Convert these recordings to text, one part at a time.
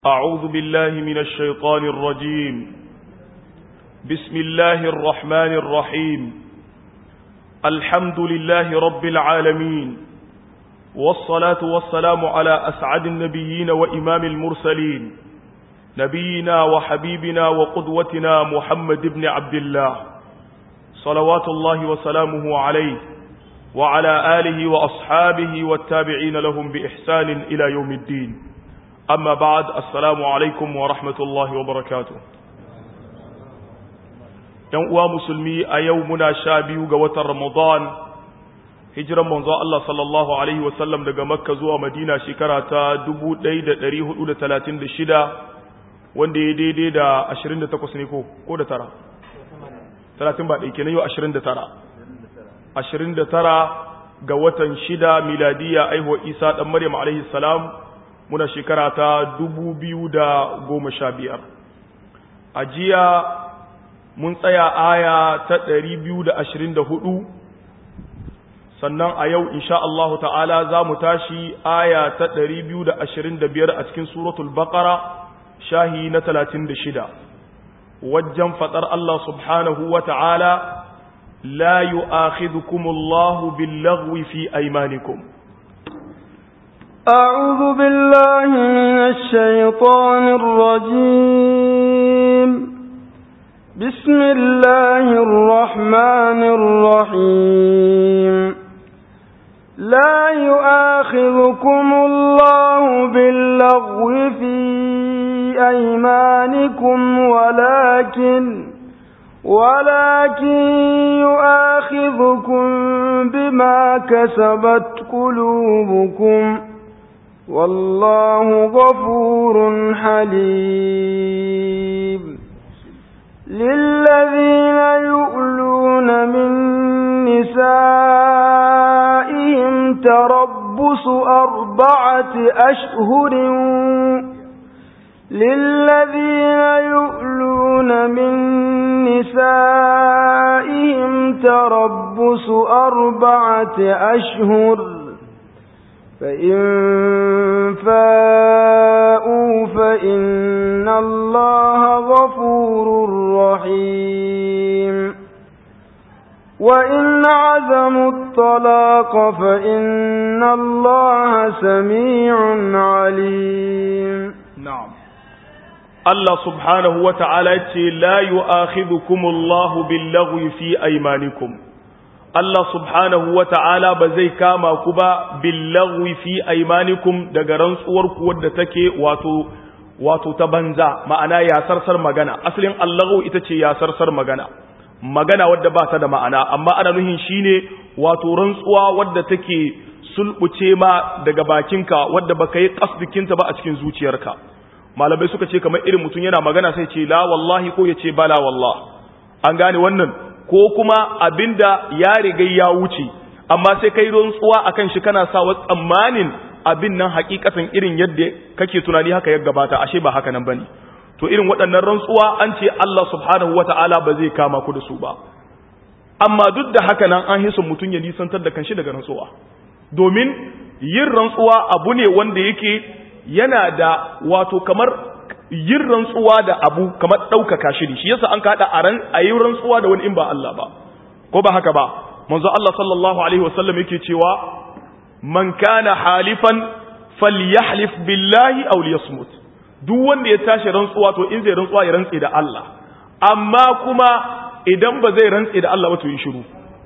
أعوذ بالله من الشيطان الرجيم بسم الله الرحمن الرحيم الحمد لله رب العالمين والصلاة والسلام على أسعد النبيين وإمام المرسلين نبينا وحبيبنا وقدوتنا محمد بن عبد الله صلوات الله وسلامه عليه وعلى آله وأصحابه والتابعين لهم بإحسان إلى يوم الدين أما بعد السلام عليكم ورحمة الله وبركاته ‘Yan uwa musulmi a yau muna sha biyu ga watan Ramadan, hijiran manzo Allah sallallahu Alaihi wasallam daga Makka zuwa Madina shekara ta 1436 wanda ya daidai da 28 ne ko da tara? 30 ba ɗaike na yau 29. 29 ga watan shida miladiya aihuwa Isa ɗan Maryam alaihi salam muna shekara ta biyar. a jiya mun tsaya aya ta hudu, sannan a yau insha Allah ta'ala za mu tashi aya ta biyar a cikin suratul baqara shahi na shida. wajen faɗar Allah subhanahu wa ta'ala لا يؤاخذكم الله باللغو في أيمانكم أعوذ بالله من الشيطان الرجيم بسم الله الرحمن الرحيم لا يؤاخذكم الله باللغو في أيمانكم ولكن ولكن يؤاخذكم بما كسبت قلوبكم والله غفور حليم للذين يؤلون من نسائهم تربص أربعة أشهر للذين يؤلون من نسائهم تربص أربعة أشهر فإن فاءوا فإن الله غفور رحيم وإن عزموا الطلاق فإن الله سميع عليم نعم Allah subhanahu wa ta'ala ce, La yi Allahu billaghwi fi aimanikum. Allah subhanahu wa ta'ala ba zai kama ku ba billaghwi fi aimanikum daga rantsuwarku wadda take wato, wato ta banza, ma'ana yasarsar magana. Asalin Allahu ita ce yasarsar magana, magana wadda ba ta da ma'ana, amma ana nuhin shi ne wato rantsuwa wadda take sulɓuce ma daga bakinka wadda baka yi ƙasdikinta ba a cikin zuciyarka. malamai suka ce kamar irin mutum yana magana sai ce la wallahi ko ya ce bala wallah an gane wannan ko kuma abinda ya riga ya wuce amma sai kai rantsuwa akan shi kana sa tsammanin abin nan hakikatan irin yadda kake tunani haka ya gabata ashe ba haka nan bane to irin waɗannan rantsuwa an ce Allah subhanahu wata'ala ba zai kama ku da su ba amma duk da haka nan an hisu mutum ya nisantar da kanshi daga rantsuwa domin yin rantsuwa abu ne wanda yake yana da wato kamar yin rantsuwa da abu kamar ɗaukaka shi shi yasa an kaɗa a ran a yi rantsuwa da wani in ba Allah ba ko ba haka ba manzo Allah sallallahu alaihi wasallam yake cewa man kana halifan falyahlif billahi aw liyasmut duk wanda ya tashi rantsuwa to in zai rantsuwa ya rantse da Allah amma kuma idan ba zai rantse da Allah ba to yi shiru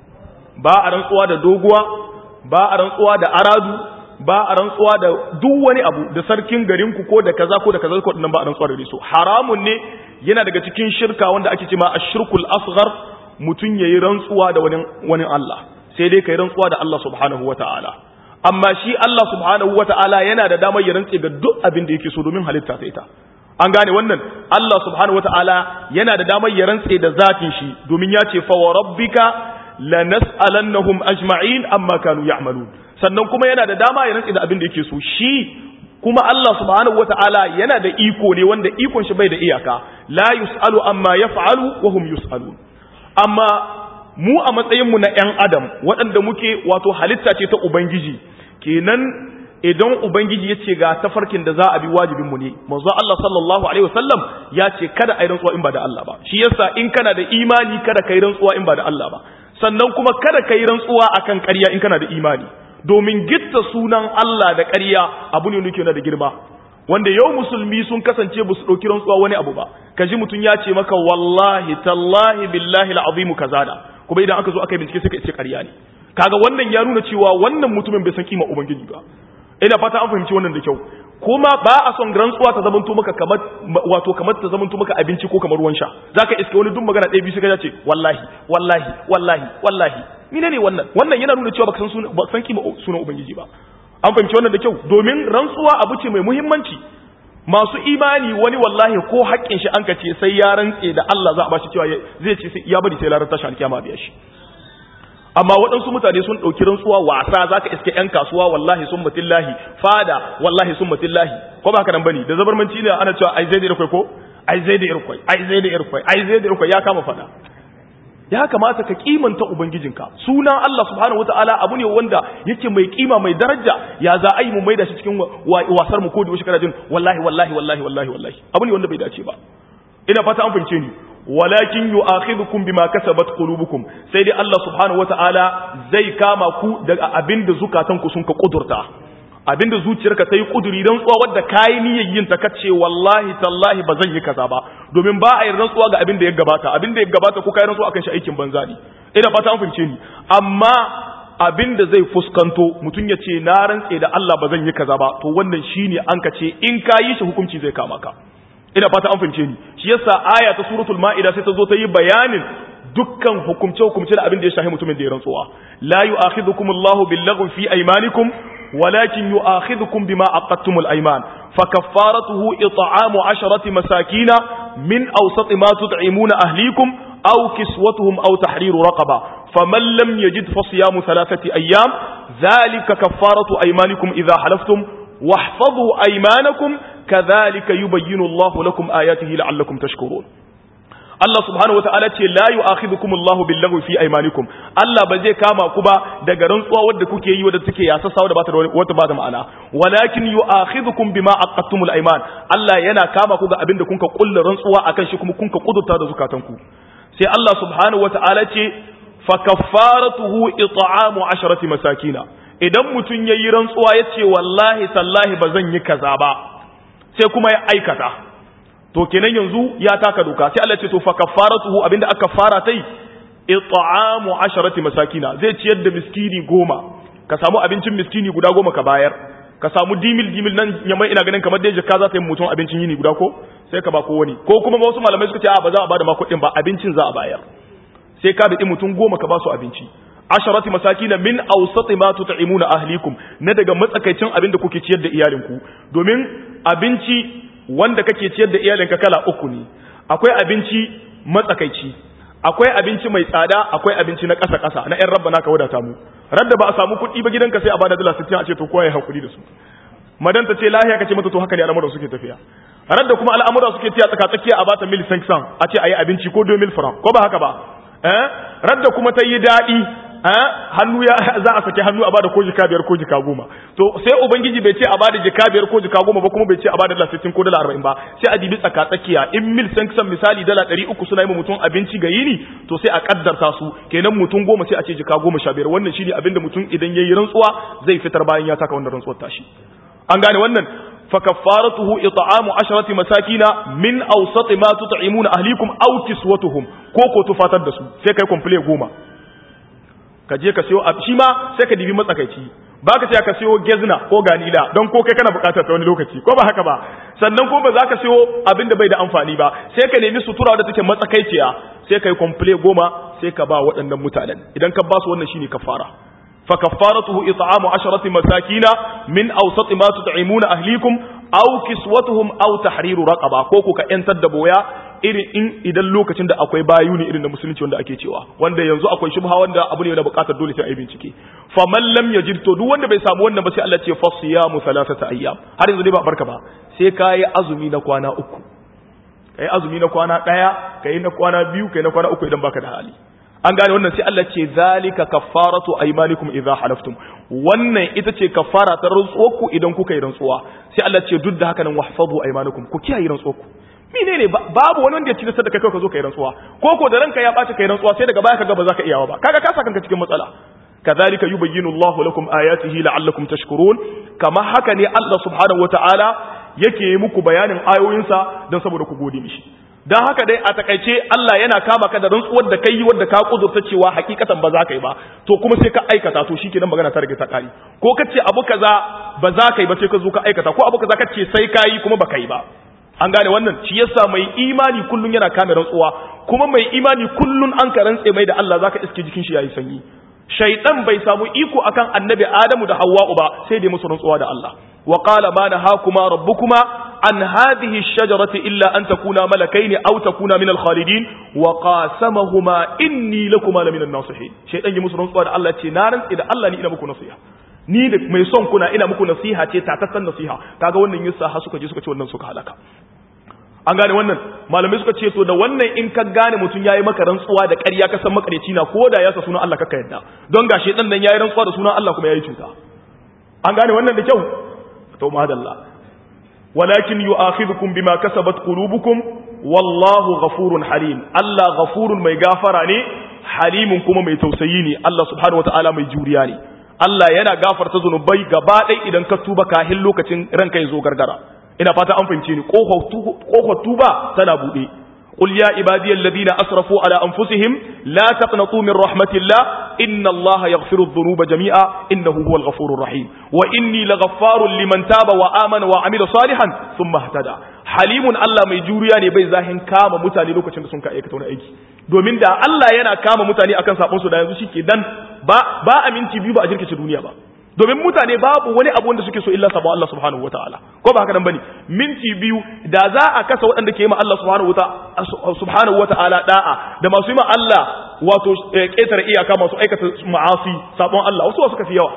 ba a rantsuwa da doguwa ba a rantsuwa da aradu ba a rantsuwa da duk wani abu da sarkin garinku ko da kaza ko da kaza ko nan ba a rantsuwa da su haramun ne yana daga cikin shirka wanda ake cewa ashirkul asghar mutun yayi rantsuwa da wani wani Allah sai dai kai rantsuwa da Allah subhanahu wataala amma shi Allah subhanahu wataala yana da damar ya rantse ga duk abin da yake so domin halitta sai ta an gane wannan Allah subhanahu wataala yana da damar ya rantse da zatin shi domin ya ce fa wa rabbika lanas'alannahum ajma'in amma kanu ya'malun sannan kuma yana da dama ya rantsi da abin da yake so shi kuma Allah subhanahu wata'ala yana da iko ne wanda ikon shi bai da iyaka la yus'alu amma yaf'alu wa hum yus'alun amma mu a matsayin mu na ƴan adam waɗanda muke wato halitta ce ta ubangiji kenan idan ubangiji ya ce ga tafarkin da za a bi wajibin mu ne manzo Allah sallallahu alaihi wasallam ya ce kada a yi rantsuwa in ba da Allah ba shi yasa in kana da imani kada ka yi rantsuwa in ba da Allah ba sannan kuma kada ka yi rantsuwa akan ƙarya in kana da imani domin gitta sunan Allah da ƙarya abu ne nuke na da girma wanda yau musulmi sun kasance ba su ɗauki rantsuwa wani abu ba ka ji mutum ya ce maka wallahi tallahi billahi al'azimu kazada kuma idan aka zo aka yi bincike sai ka ce ƙarya ne kaga wannan ya nuna cewa wannan mutumin bai san kima ubangiji ba ina fata an fahimci wannan da kyau kuma ba a son rantsuwa ta zamanto maka kamar wato kamar ta zamanto maka abinci ko kamar ruwan sha zaka iske wani duk magana ɗaya biyu sai ka ce wallahi wallahi wallahi wallahi mine ne wannan wannan yana nuna cewa baka san sunan baka san kima sunan ubangiji ba an fahimci wannan da kyau domin rantsuwa abu ce mai muhimmanci masu imani wani wallahi ko haƙƙin shi an kace sai ya rantse da Allah za a bashi cewa zai ce ya bari sai larar tashi alkiyama biya shi amma waɗansu mutane sun ɗauki rantsuwa wasa za ka iske 'yan kasuwa wallahi sun matillahi fada wallahi sun matillahi ko ba ka nan bane da zabarmanci ne ana cewa ai zai da irkwai ko ai zai da irkwai ai zai da irkwai ai zai da irkwai ya kama fada ya kamata ka kimanta ubangijinka sunan Allah subhanahu wataala abu ne wanda yake mai kima mai daraja ya za a yi mu maida shi cikin wasar mu ko da wasu kana jin wallahi wallahi wallahi wallahi wallahi abu ne wanda bai dace ba ina fata an fahimce ni walakin yu'akhidhukum bima kasabat qulubukum sai dai Allah subhanahu wataala zai kama ku daga abinda zukatanku sun ka kudurta abinda zuciyarka ta yi kuduri don tsuwa wadda kayi niyyar yin ta kace wallahi tallahi ba zan yi kaza ba domin ba a yi rantsuwa ga abinda ya gabata abinda ya gabata ko kai rantsuwa akan shi aikin banza ne ina fata an fahimce ni amma abinda zai fuskanto mutum ya ce na rantse da Allah ba zan yi kaza ba to wannan shine an ka ce in ka yi shi hukunci zai kama ka ina fata an fahimce ni shi yasa aya ta suratul maida sai ta zo ta yi bayanin dukkan hukumce hukumce da abin da ya shahi mutumin da ya rantsuwa la yu'akhidhukum Allahu bil fi aymanikum walakin yu'akhidhukum bima aqadtumul ayman fakaffaratuhu it'amu 'asharati masakina min awsati ma tut'imuna ahlikum aw kiswatuhum aw tahriru raqaba faman lam yajid fasiyamu thalathati ayyam dhalika kaffaratu aymanikum idha halaftum واحفظوا أيمانكم كذلك يبين الله لكم آياته لعلكم تشكرون Allah subhanahu wa ta'ala ce la yu'akhidhukum Allahu bil fi aymanikum Allah ba zai kama ku ba daga rantsuwa wadda kuke yi wadda take yasassa wadda ba ta wata ba da ma'ana walakin yu'akhidhukum bima aqattumul ayman Allah yana kama ku ga abinda kunka kullu rantsuwa akan shi kuma kunka kudurta da zukatanku sai Allah subhanahu wa ta'ala ce fa kaffaratuhu it'amu asharati masakina idan mutun yayi rantsuwa yace wallahi tallahi ba zan yi kaza ba sai kuma ya aikata to kenan yanzu ya taka doka sai Allah ce to fa kaffaratuhu abinda aka fara tai it'amu asharati masakina zai ciyar da miskini goma ka samu abincin miskini guda goma ka bayar ka samu dimil dimil nan yamai ina ganin kamar dai jaka za ta yi mutum abincin yini guda ko sai ka ba ko wani ko kuma wasu malamai suka ce a ba za a bada ma kuɗin ba abincin za a bayar sai ka bi mutum goma ka ba su abinci asharati masakina min awsati ma tut'imuna ahlikum na daga matsakaicin abin da kuke ciyar da iyalinku domin abinci wanda kake ciyar da iyalinka kala uku ne akwai abinci matsakaici akwai abinci mai tsada akwai abinci na ƙasa ƙasa na ƴan rabba naka wadata mu radda ba a samu kuɗi ba gidanka sai a bada dala 60 a ce to kowa ya hakuri da su madan ta ce lahiya kace mata to haka ne al'amuran suke tafiya radda kuma al'amuran suke tiya tsaka tsakiya a bata mil 500 a ce ayi abinci ko 2000 franc ko ba haka ba eh radda kuma ta yi daɗi hannu ya za a saki hannu a bada ko jika biyar ko jika goma to sai ubangiji bai ce a bada jika biyar ko jika goma ba kuma bai ce a bada dala sittin ko dala arba'in ba sai a dibi tsaka tsakiya in mil san kisan misali dala ɗari uku suna yi mutum abinci ga yini to sai a kaddarta su kenan mutum goma sai a ce jika goma sha biyar wannan shine abinda mutum idan yayi rantsuwa zai fitar bayan ya taka wannan rantsuwar tashi an gane wannan فكفارته إطعام عشرة مساكين من أوسط ما تطعمون أهليكم أو كسوتهم كوكو تفاتر دسو سيكا يكون بلي goma. ka je ka siyo shi ma sai ka dibi matsakaici ba ka ce ka siyo gezna ko ganila don ko kai kana bukatar ta wani lokaci ko ba haka ba sannan ko ba za ka siyo abin da bai da amfani ba sai ka nemi sutura da take matsakaiciya sai ka yi komple goma sai ka ba waɗannan mutanen idan ka ba su wannan shine kafara fa kafaratuhu it'amu asharati masakina min awsati ma tut'imuna ahlikum aw kiswatuhum aw tahriru raqaba ko ku ka yantar da boya irin in idan lokacin da akwai bayu ne irin da musulunci wanda ake cewa wanda yanzu akwai shubha wanda abu ne da bukatar dole sai a yi bincike fa man lam yajid to duk wanda bai samu wannan ba sai Allah ce fasiyamu thalathata ayyam har yanzu dai ba barka ba sai kai azumi na kwana uku kai azumi na kwana daya kai na kwana biyu kai na kwana uku idan baka da hali an gane wannan sai Allah ce zalika kaffaratu aymanikum idza halaftum wannan ita ce kaffara ta rantsuwarku idan kuka yi rantsuwa sai Allah ce duk da haka nan wahfazu aymanakum ku kiyaye rantsuwarku menene babu wani wanda ya ci da kai ka zo kai rantsuwa ko ko da ranka ya baci kai rantsuwa sai daga baya kaga ba za ka iyawa ba kaga ka saka kanka cikin matsala kadhalika yubayyinu Allahu lakum ayatihi la'allakum tashkurun kama haka ne Allah subhanahu wataala yake muku bayanin ayoyinsa don saboda ku gode mishi don haka dai a takaice Allah yana kama ka da rantsuwar da kai wadda ka kudurta cewa hakikatan ba za ka yi ba to kuma sai ka aikata to shikenan magana ta rage ta kari ko ka ce abu kaza ba za ka yi ba sai ka zo ka aikata ko abu kaza ka ce sai ka yi kuma ba ka yi ba an gane wannan shi yasa mai imani kullun yana kame rantsuwa kuma mai imani kullun an ka rantse mai da Allah zaka iske jikin shi yayi sanyi shaytan bai samu iko akan annabi Adamu da Hawwa'u ba sai dai musu rantsuwa da Allah wa qala ma nahakuma rabbukuma an hadhihi ash-shajarati illa an takuna malakaini aw takuna min al-khalidin wa qasamahuma inni lakuma la min an-nasihin shaytan yi musu rantsuwa da Allah ce na rantsi da Allah ni ina muku nasiha ni da mai son kuna ina muku nasiha ce tatattan nasiha kaga wannan yasa har suka je suka ce wannan suka halaka an gane wannan malamai suka ce to da wannan in ka gane mutum yayi maka rantsuwa da ƙarya ka san makareci na ko da ya sa sunan Allah kaka yadda don gashi dan nan yayi rantsuwa da sunan Allah kuma yayi cuta an gane wannan da kyau to madalla walakin yu'akhidhukum bima kasabat qulubukum wallahu ghafurun halim Allah ghafurun mai gafara ne halimun kuma mai tausayi ne Allah subhanahu wataala mai juriya ne Allah yana gafarta zunubai gaba ɗaya idan ka tuba kahin lokacin ranka ya zo gargara ina fata an fahimce ni kofar tuba tana buɗe قل يا عبادي الذين أسرفوا على أنفسهم لا تقنطوا من رحمة الله إن الله يغفر الذنوب جميعا إنه هو الغفور الرحيم وإني لغفار لمن تاب وآمن وعمل صالحا ثم اهتدى حليم الله mai juriya ne bai zahin kama mutane lokacin da sun ka aikata wani aiki domin da Allah yana kama mutane akan sabon su da yanzu shike dan ba ba a minti biyu ba a jirkice duniya ba domin mutane babu wani abu wanda suke so illa sabo Allah subhanahu wataala ko ba haka nan bane minti biyu da za a kasa waɗanda ke yi ma Allah subhanahu wataala subhanahu wataala da'a da masu yi ma Allah wato ƙetare iyaka masu aikata ma'asi sabon Allah wasu suka fi yawa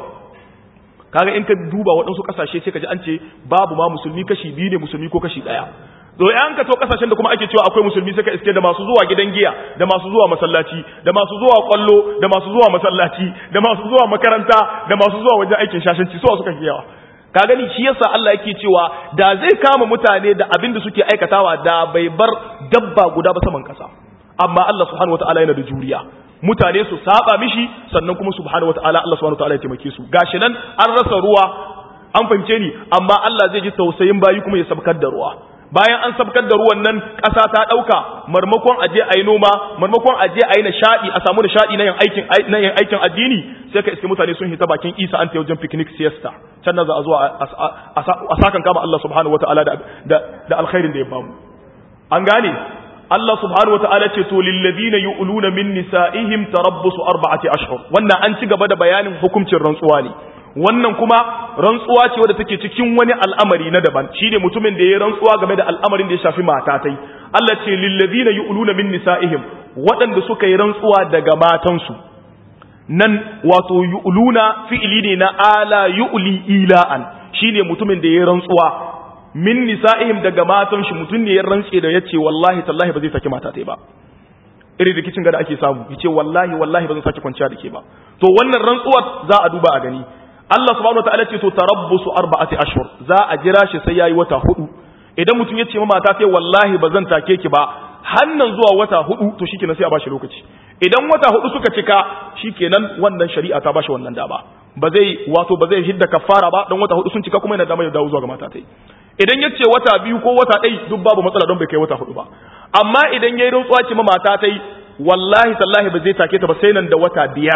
kaga in ka duba waɗansu ƙasashe sai ka ji an ce babu ma musulmi kashi biyu ne musulmi ko kashi ɗaya to an ka to kasashen da kuma ake cewa akwai musulmi suka iske da masu zuwa gidan giya da masu zuwa masallaci da masu zuwa kwallo da masu zuwa masallaci da masu zuwa makaranta da masu zuwa wajen aikin shashanci suwa suka fi yawa ka gani shi yasa Allah yake cewa da zai kama mutane da abin da suke aikatawa da bai bar dabba guda ba saman kasa amma Allah subhanahu wataala yana da juriya mutane su saba mishi sannan kuma subhanahu wataala Allah subhanahu wataala ya taimake su gashi nan an rasa ruwa an fahimce ni amma Allah zai ji tausayin bayi kuma ya sabkar da ruwa bayan an sabkar da ruwan nan ƙasa ta ɗauka marmakon aje a yi noma marmakon aje a yi nishaɗi a samu nishaɗi na yin aikin na yin aikin addini sai ka iske mutane sun hita bakin isa an ta wajen picnic siesta can na za a zuwa a sakan kama Allah subhanahu wataala da da alkhairin da ya bamu an gane Allah subhanahu wataala ce to lil ladina yu'luna min nisa'ihim tarabbusu arba'ati ashhur wannan an ci gaba da bayanin hukuncin rantsuwa ne wannan kuma rantsuwa ce wadda take cikin wani al'amari na daban shine mutumin da ya rantsuwa game da al'amarin da ya shafi matatai Allah ce lillazina yu'luna min nisa'ihim waɗanda suka yi rantsuwa daga matansu nan wato yu'luna fi'ili ne na ala yu'li ila'an shine mutumin da ya rantsuwa min nisa'ihim daga matan shi mutum ne ya rantse da yace wallahi tallahi ba zai saki matatai ba irin rikicin da ake samu yace wallahi wallahi ba zan saki kwanciya da ke ba to wannan rantsuwar za a duba a gani Allah subhanahu wataala ce to tarabbusu arba'ati ashhur za a jira shi sai yayi wata hudu idan mutum ya ce ma mata sai wallahi ba zan take ki ba hannan zuwa wata hudu to shikenan sai a bashi lokaci idan wata hudu suka cika shikenan wannan shari'a ta bashi wannan dama ba zai wato ba zai hidda kafara ba dan wata hudu sun cika kuma yana dama ya dawo zuwa ga mata tai idan ya ce wata biyu ko wata ɗai duk babu matsala don bai kai wata hudu ba amma idan ya yi rantsuwa ce ma mata tai wallahi tallahi ba zai take ta ba sai nan da wata biyar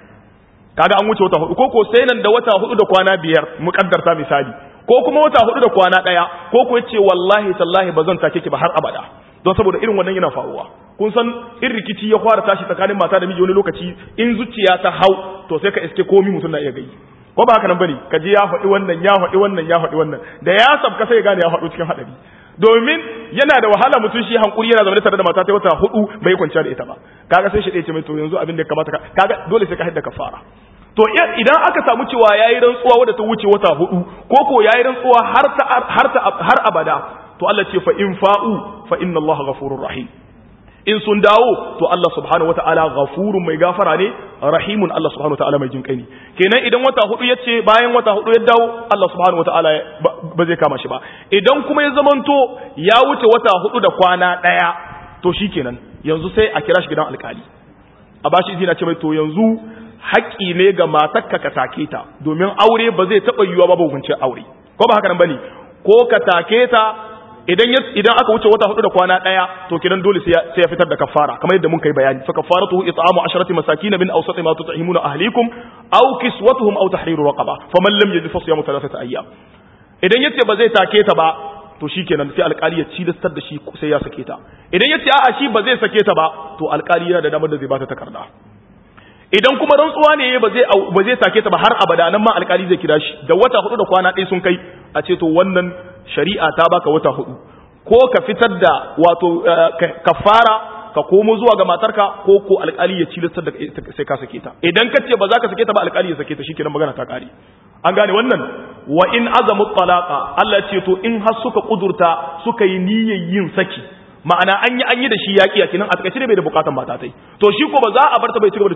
kaga an wuce wata hudu ko ko sai nan da wata hudu da kwana biyar muƙaddarta misali ko kuma wata hudu da kwana daya ko ko yace wallahi tallahi ba zan take ki ba har abada don saboda irin wannan yana faruwa kun san in rikici ya fara tashi tsakanin mata da miji wani lokaci in zuciya ta hau to sai ka iske komi mutum na iya gai ko ba haka nan bane ka ji ya faɗi wannan ya faɗi wannan ya faɗi wannan da ya sabka sai ya gane ya faɗo cikin haɗari domin yana da wahala mutum shi hankuri yana zaune tare da mata ta wata hudu bai kwanciya da ita ba kaga sai shi ɗaya ce mai to yanzu abin da ya kamata kaga dole sai ka haɗa kafara to idan aka samu cewa yayi rantsuwa wadda ta wuce wata hudu ko ko yayi rantsuwa har ta har ta har abada to Allah ce fa in fa'u fa inna Allah ghafurur rahim in sun dawo to Allah subhanahu wataala ghafurun mai gafara ne rahimun Allah subhanahu wataala mai jinkai ne kenan idan wata hudu yace bayan wata hudu ya dawo Allah subhanahu wataala ba zai kama shi ba idan kuma ya zamanto ya wuce wata hudu da kwana daya to shikenan yanzu sai a kira shi gidan alkali a bashi izina ce mai to yanzu haƙƙi ne ga matarka ka take ta domin aure ba zai taɓa yiwuwa ba hukuncin aure ko ba haka nan bane ko ka take ta idan idan aka wuce wata hudu da kwana daya to kidan dole sai ya fitar da kafara kamar yadda mun kai bayani fa kafaratu it'amu asharati masakin min awsati ma tut'imuna ahlikum aw kiswatuhum aw tahriru raqaba faman lam yajid fa siyamu thalathati ayyam idan yace ba zai take ta ba to shikenan sai alkali ya cilastar da shi sai ya sake ta idan yace a'a shi ba zai sake ta ba to alkali yana da damar da zai bata takarda idan kuma rantsuwa ne ba zai ba zai sake ta ba har abada nan ma alkali zai kira shi da wata hudu da kwana ɗaya sun kai a ce to wannan shari'a ta baka wata hudu ko ka fitar da wato kafara ka komo zuwa ga matarka ko ko alkali ya cilastar da sai ka sake ta idan ka ce ba za ka sake ta ba alkali ya sake ta shikenan magana ta kare an gane wannan wa in azamu talaqa Allah ce to in har suka kudurta suka yi niyyar yin saki ma'ana an yi an yi da shi yaƙi a kinan a takaice ne bai da bukatan mata tai to shi ko ba za a bar ta bai cigaba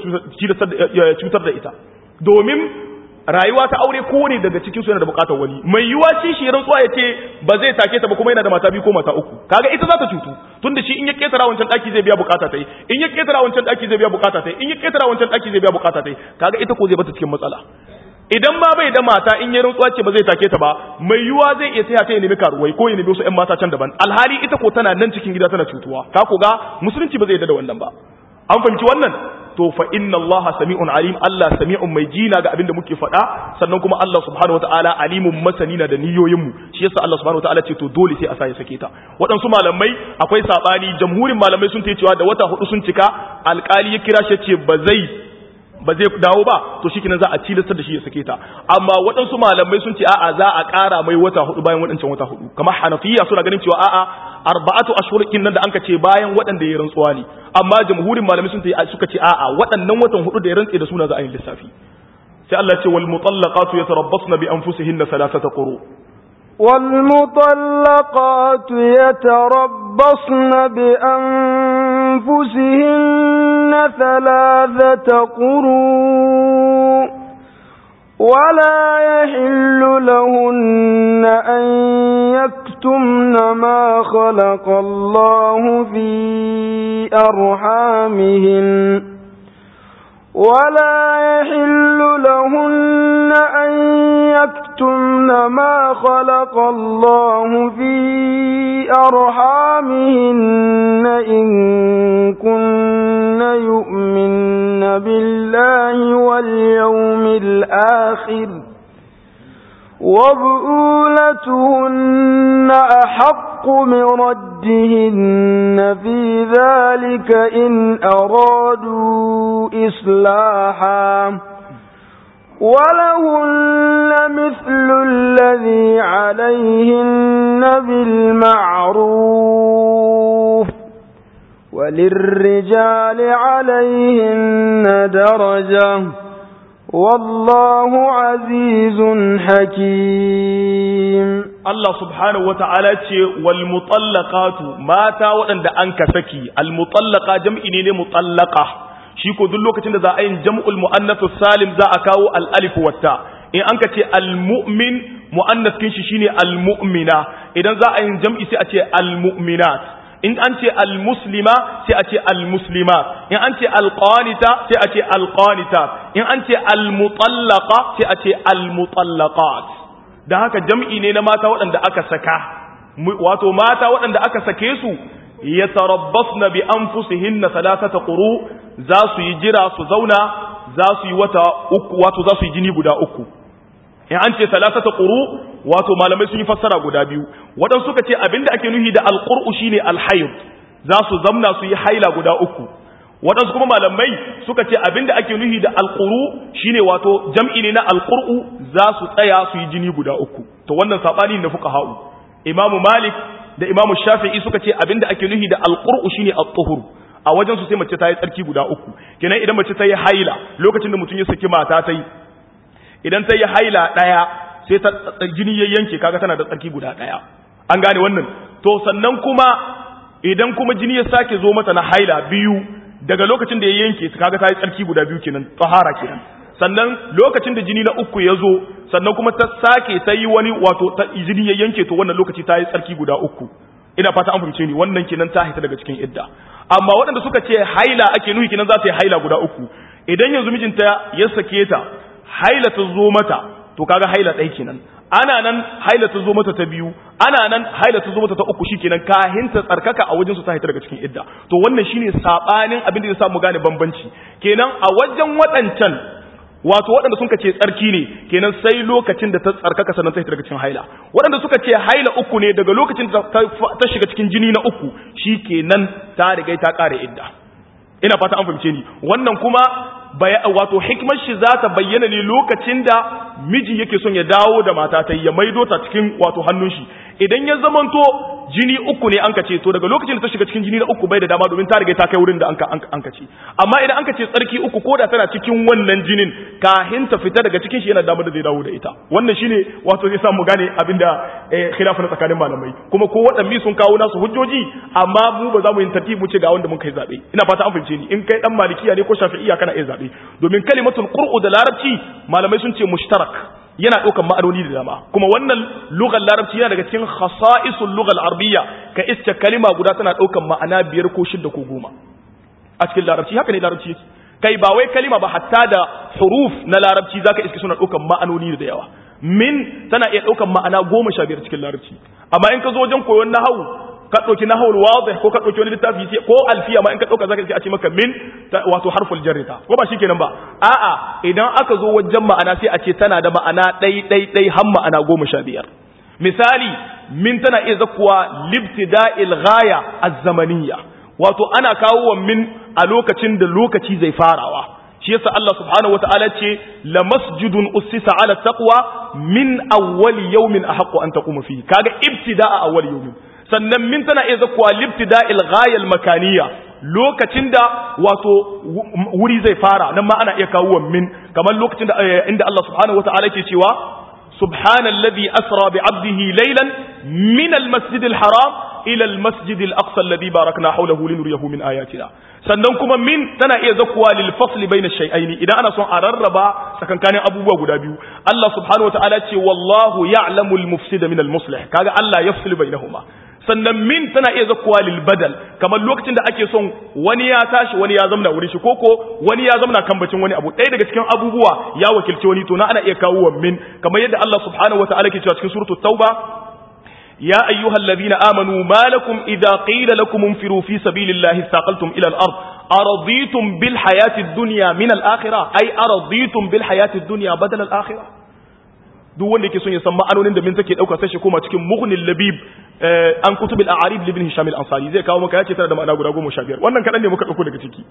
da cutar da ita domin rayuwa ta aure ko ne daga cikin su yana da bukatar wani mai yiwa shi shi rantsuwa ya ce ba zai take ta ba kuma yana da mata biyu ko mata uku kaga ita za ta cutu tunda shi in ya ketara wancan daki zai biya bukata tai in ya ketara wancan daki zai biya bukata tai in ya ketara wancan daki zai biya bukata tai kaga ita ko zai bata cikin matsala idan ma bai da mata in ya rantsuwa ce ba zai take ta ba mai yiwa zai iya taya ta ya nemi karuwai ko ya nemi wasu ƴan mata can daban alhali ita ko tana nan cikin gida tana cutuwa ka ko ga musulunci ba zai yarda da wannan ba an fahimci wannan to fa inna Allah sami'un alim Allah sami'un mai jina ga abin da muke faɗa sannan kuma Allah subhanahu wataala alimun masani na da niyoyin mu shi yasa Allah subhanahu wataala ce to dole sai a sa ya sake ta waɗansu malamai akwai sabani jamhurin malamai sun ce cewa da wata hudu sun cika alƙali ya kira shi ce ba zai ba zai dawo ba to shi za a tilastar da shi ya sake ta amma waɗansu malamai sun ce a'a za a ƙara mai wata hudu bayan waɗancan wata hudu kamar hanafiya suna ganin cewa a'a arba'atu ashhurkin nan da anka ce bayan waɗanda ya rantsuwa ne amma jamhurin malamai sun ce suka ce a'a waɗannan watan hudu da ya rantse da suna za a yi lissafi sai Allah ya ce wal mutallaqatu yatarabbasna bi anfusihinna thalathata quru والمطلقات يتربصن بأنفسهن ثلاثة قروء ولا يحل لهن أن يكتمن ما خلق الله في أرحامهن ولا يحل لهن أن يكتمن ما خلق الله في أرحامهن إن كن يؤمن بالله واليوم الآخر وبؤولتهن أحق من ردهن في ذلك إن أرادوا إصلاحا ولهن مثل الذي عليهن بالمعروف وللرجال عليهن درجة والله عزيز حكيم Allah subhanahu wa ta'ala ce wal mutallaqatu mata waɗanda an ka saki al mutallaqa jam'i ne ne mutallaqa shi ko duk lokacin da za a yin jam'ul muannath salim za a kawo al alif watta in an ka ce al mu'min muannath kin shi shine al mu'mina idan za a yin jam'i sai a ce al mu'minat in an ce al muslima sai a ce al muslimat in an ce al qanita sai a ce al qanitat in an ce al mutallaqa sai a ce al mutallaqat da haka jam'i ne na mata waɗanda aka saka wato mata waɗanda aka sake su ya tarabbas na bi an fusihin na salasata ƙuru za su yi jira su zauna za su yi wata uku wato za su yi jini guda uku in an ce salasata ƙuru wato malamai sun yi fassara guda biyu waɗansu suka ce abinda ake nuhi da alƙur'u shine alhayr za su zamna su yi haila guda uku waɗansu kuma malamai suka ce abinda ake nuhi da alƙuru shine wato jam'i ne na alƙur'u za su tsaya su yi jini guda uku to wannan saɓani na fuka ha'u imamu malik da imamu shafi'i suka ce abinda ake nuhi da alƙur'u shine al-tuhur a wajen su sai mace ta yi tsarki guda uku kenan idan mace ta yi haila lokacin da mutum ya saki mata ta yi idan ta yi haila ɗaya sai ta jini ya yanke kaga tana da tsarki guda ɗaya an gane wannan to sannan kuma idan kuma jini ya sake zo mata na haila biyu daga lokacin da ya yanke kaga ta yi tsarki guda biyu kenan tsahara kenan sannan lokacin da jini na uku ya zo sannan kuma ta sake ta yi wani wato ta jini ya yanke to wannan lokaci ta yi tsarki guda uku ina fata an fahimce ni wannan kenan ta hita daga cikin idda amma waɗanda suka ce haila ake nuhi kenan za ta yi haila guda uku idan yanzu mijinta ya sake ta haila ta zo mata to kaga haila ɗaya kenan ana nan haila ta zo mata ta biyu ana nan haila ta zo mata ta uku shikenan kahin ta tsarkaka a wajen su ta hita daga cikin idda to wannan shine sabanin abin da ya sa mu gane bambanci kenan a wajen waɗancan wato waɗanda suka ce tsarki ne kenan sai lokacin da ta tsarkaka sannan ta hita daga cikin haila waɗanda suka ce haila uku ne daga lokacin da ta shiga cikin jini na uku shikenan ta riga ta ƙare idda ina fata an fahimce ni wannan kuma wato hikmar shi za ta bayyana ne lokacin da miji yake son ya dawo da mata ta ya maido ta cikin wato hannun shi idan ya zamanto jini uku ne an ka ce to daga lokacin da ta shiga cikin jini na uku bai da dama domin ta riga ta kai wurin da an ka ce amma idan an ka ce tsarki uku ko da tana cikin wannan jinin kahin ta fita daga cikin shi yana damar da zai dawo da ita wannan shine wato zai samu gane abinda khilafu na tsakanin malamai kuma ko waɗanne sun kawo nasu hujjoji amma mu ba za mu yin tartibi mu ce ga wanda mun kai zabe ina fata an fahimce ni in kai dan malikiya ne ko shafi'iya kana iya zabe domin kalimatul qur'u da larabci malamai sun ce mushtarak yana ɗaukan ma'anoni da dama kuma wannan lugar larabci yana daga cikin khasa'isul lugar arabiyya ka iska kalima guda tana ɗaukan ma'ana biyar ko shidda ko goma a cikin larabci haka ne larabci yake kai ba wai kalima ba hatta da huruf na larabci zaka iska suna ɗaukan ma'anoni da yawa min tana iya ɗaukan ma'ana goma sha biyar cikin larabci amma in ka zo wajen koyon nahawu ka ɗauki nahawul wadih ko ka ɗauki wani littafi sai ko alfiya ma in ka ɗauka zaka ce a ce maka min wato harful jarri ta ko ba shikenan ba a'a idan aka zo wajen ma'ana sai a ce tana da ma'ana ɗai ɗai ɗai har ma'ana goma sha biyar misali min tana iya zakuwa libtida'il ghaya az-zamaniyya wato ana kawo wa min a lokacin da lokaci zai farawa shi yasa Allah subhanahu wataala ce la masjidun ussisa ala taqwa min awwali yawmin ahqqu an taquma fihi kaga ibtida'a awwali yawmin sannan min tana iya zakuwa libtida'il ghayal makaniya lokacin da wato wuri zai fara nan ma ana iya kawo min kamar lokacin da inda Allah subhanahu wata'ala ke cewa subhanalladhi asra bi 'abdihi laylan min al-masjid al-haram ila al-masjid al-aqsa alladhi barakna hawlahu linuriyahu min ayatina sannan kuma min tana iya zakuwa lil fasli bayna shay'aini idan ana son a rarraba tsakankanin abubuwa guda biyu Allah subhanahu wata'ala ce wallahu ya'lamu al-mufsida min al-muslih kaga Allah yafsilu bainahuma sannan min tana iya zakuwa lil badal kamar lokacin da ake son wani ya tashi wani ya zamna wurin shi koko wani ya zamna kan bacin wani abu ɗaya daga cikin abubuwa ya wakilci wani to na ana iya kawo wa min kamar yadda Allah subhanahu wataala ke cewa cikin suratul tauba ya ayyuhal ladina amanu ma lakum idza qila lakum infiru fi sabilillahi thaqaltum ila al-ard araditum bil hayati ad-dunya min al-akhirah ay araditum bil hayati ad-dunya badal al-akhirah duk wanda yake son ya san ma'anonin da min take dauka sai shi koma cikin mughnil labib an kutub al-a'arib libn hisham al-ansari zai kawo maka yace tana da ma'ana guda 15 wannan kadan ne muka dauko daga ciki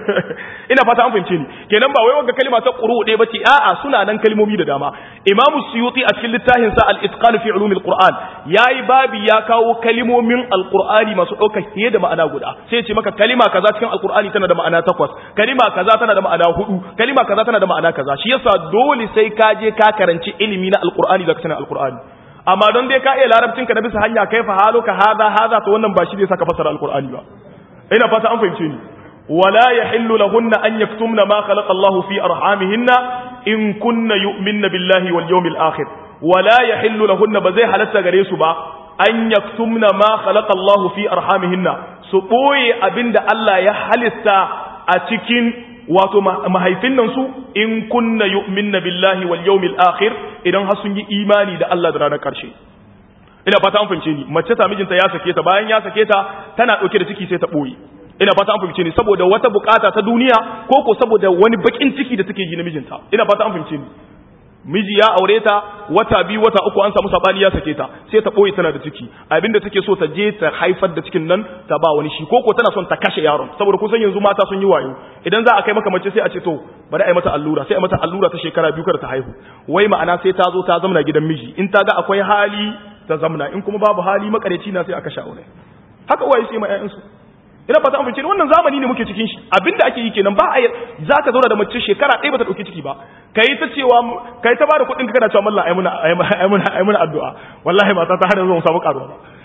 ina fata an fahimce ni kenan ba wai wanga kalma ta quru ɗaya bace a'a suna nan kalmomi da dama imam suyuti a cikin littafin sa al-itqan fi ulum al-qur'an yayi babi ya kawo kalmomin al-qur'ani masu dauka fiye da ma'ana guda sai ya ce maka kalima kaza cikin al-qur'ani tana da ma'ana takwas kalima kaza tana da ma'ana hudu kalima kaza tana da ma'ana kaza shi yasa dole sai ka je ka karanci ilimi na al-qur'ani zaka sanin al-qur'ani amma don dai ka iya larabcinka na bisa hanya kai fa haluka haza haza to wannan ba shi zai saka fasara alqur'ani ba ina fata an fahimce ni wala yahillu lahunna an yaktumna ma khalaqa Allahu fi arhamihinna in kunna yu'minna billahi wal yawmil akhir wala yahillu lahunna ba zai halatta gare su ba an yaktumna ma khalaqa Allahu fi arhamihinna su boye abinda Allah ya halitta a cikin wato mahaifin nan su in kunna yu'minna billahi wal yawmil akhir idan har sun yi imani da Allah da ranar karshe ina fata an fahimce ni mace ta mijinta ya sake ta bayan ya sake ta tana dauke da ciki sai ta boye ina fata an fahimce ni saboda wata bukata ta duniya ko ko saboda wani bakin ciki da take ji na mijinta ina fata an fahimce ni miji ya aure ta wata biyu wata uku an samu sabani ya sake ta sai ta boye tana da ciki abinda take so ta je ta haifar da cikin nan ta ba wani shi koko tana son ta kashe yaron saboda kusan yanzu mata sun yi wayo idan za a kai maka mace sai a ce to bari a yi mata allura sai a mata allura ta shekara biyu kada ta haihu wai ma'ana sai ta zo ta zamna gidan miji in ta ga akwai hali ta zamna in kuma babu hali makareci na sai a kashe aure haka uwaye sai ma ƴaƴansu ina fata an fice wannan zamani ne muke cikin shi abinda ake yi kenan ba a za ka zauna da mace shekara ɗaya bata ɗauki ciki ba kai ta cewa kai ta bada kuɗin ka kana cewa mallan ai muna ai muna ai muna addu'a wallahi mata ta har yanzu mu samu karuwa ba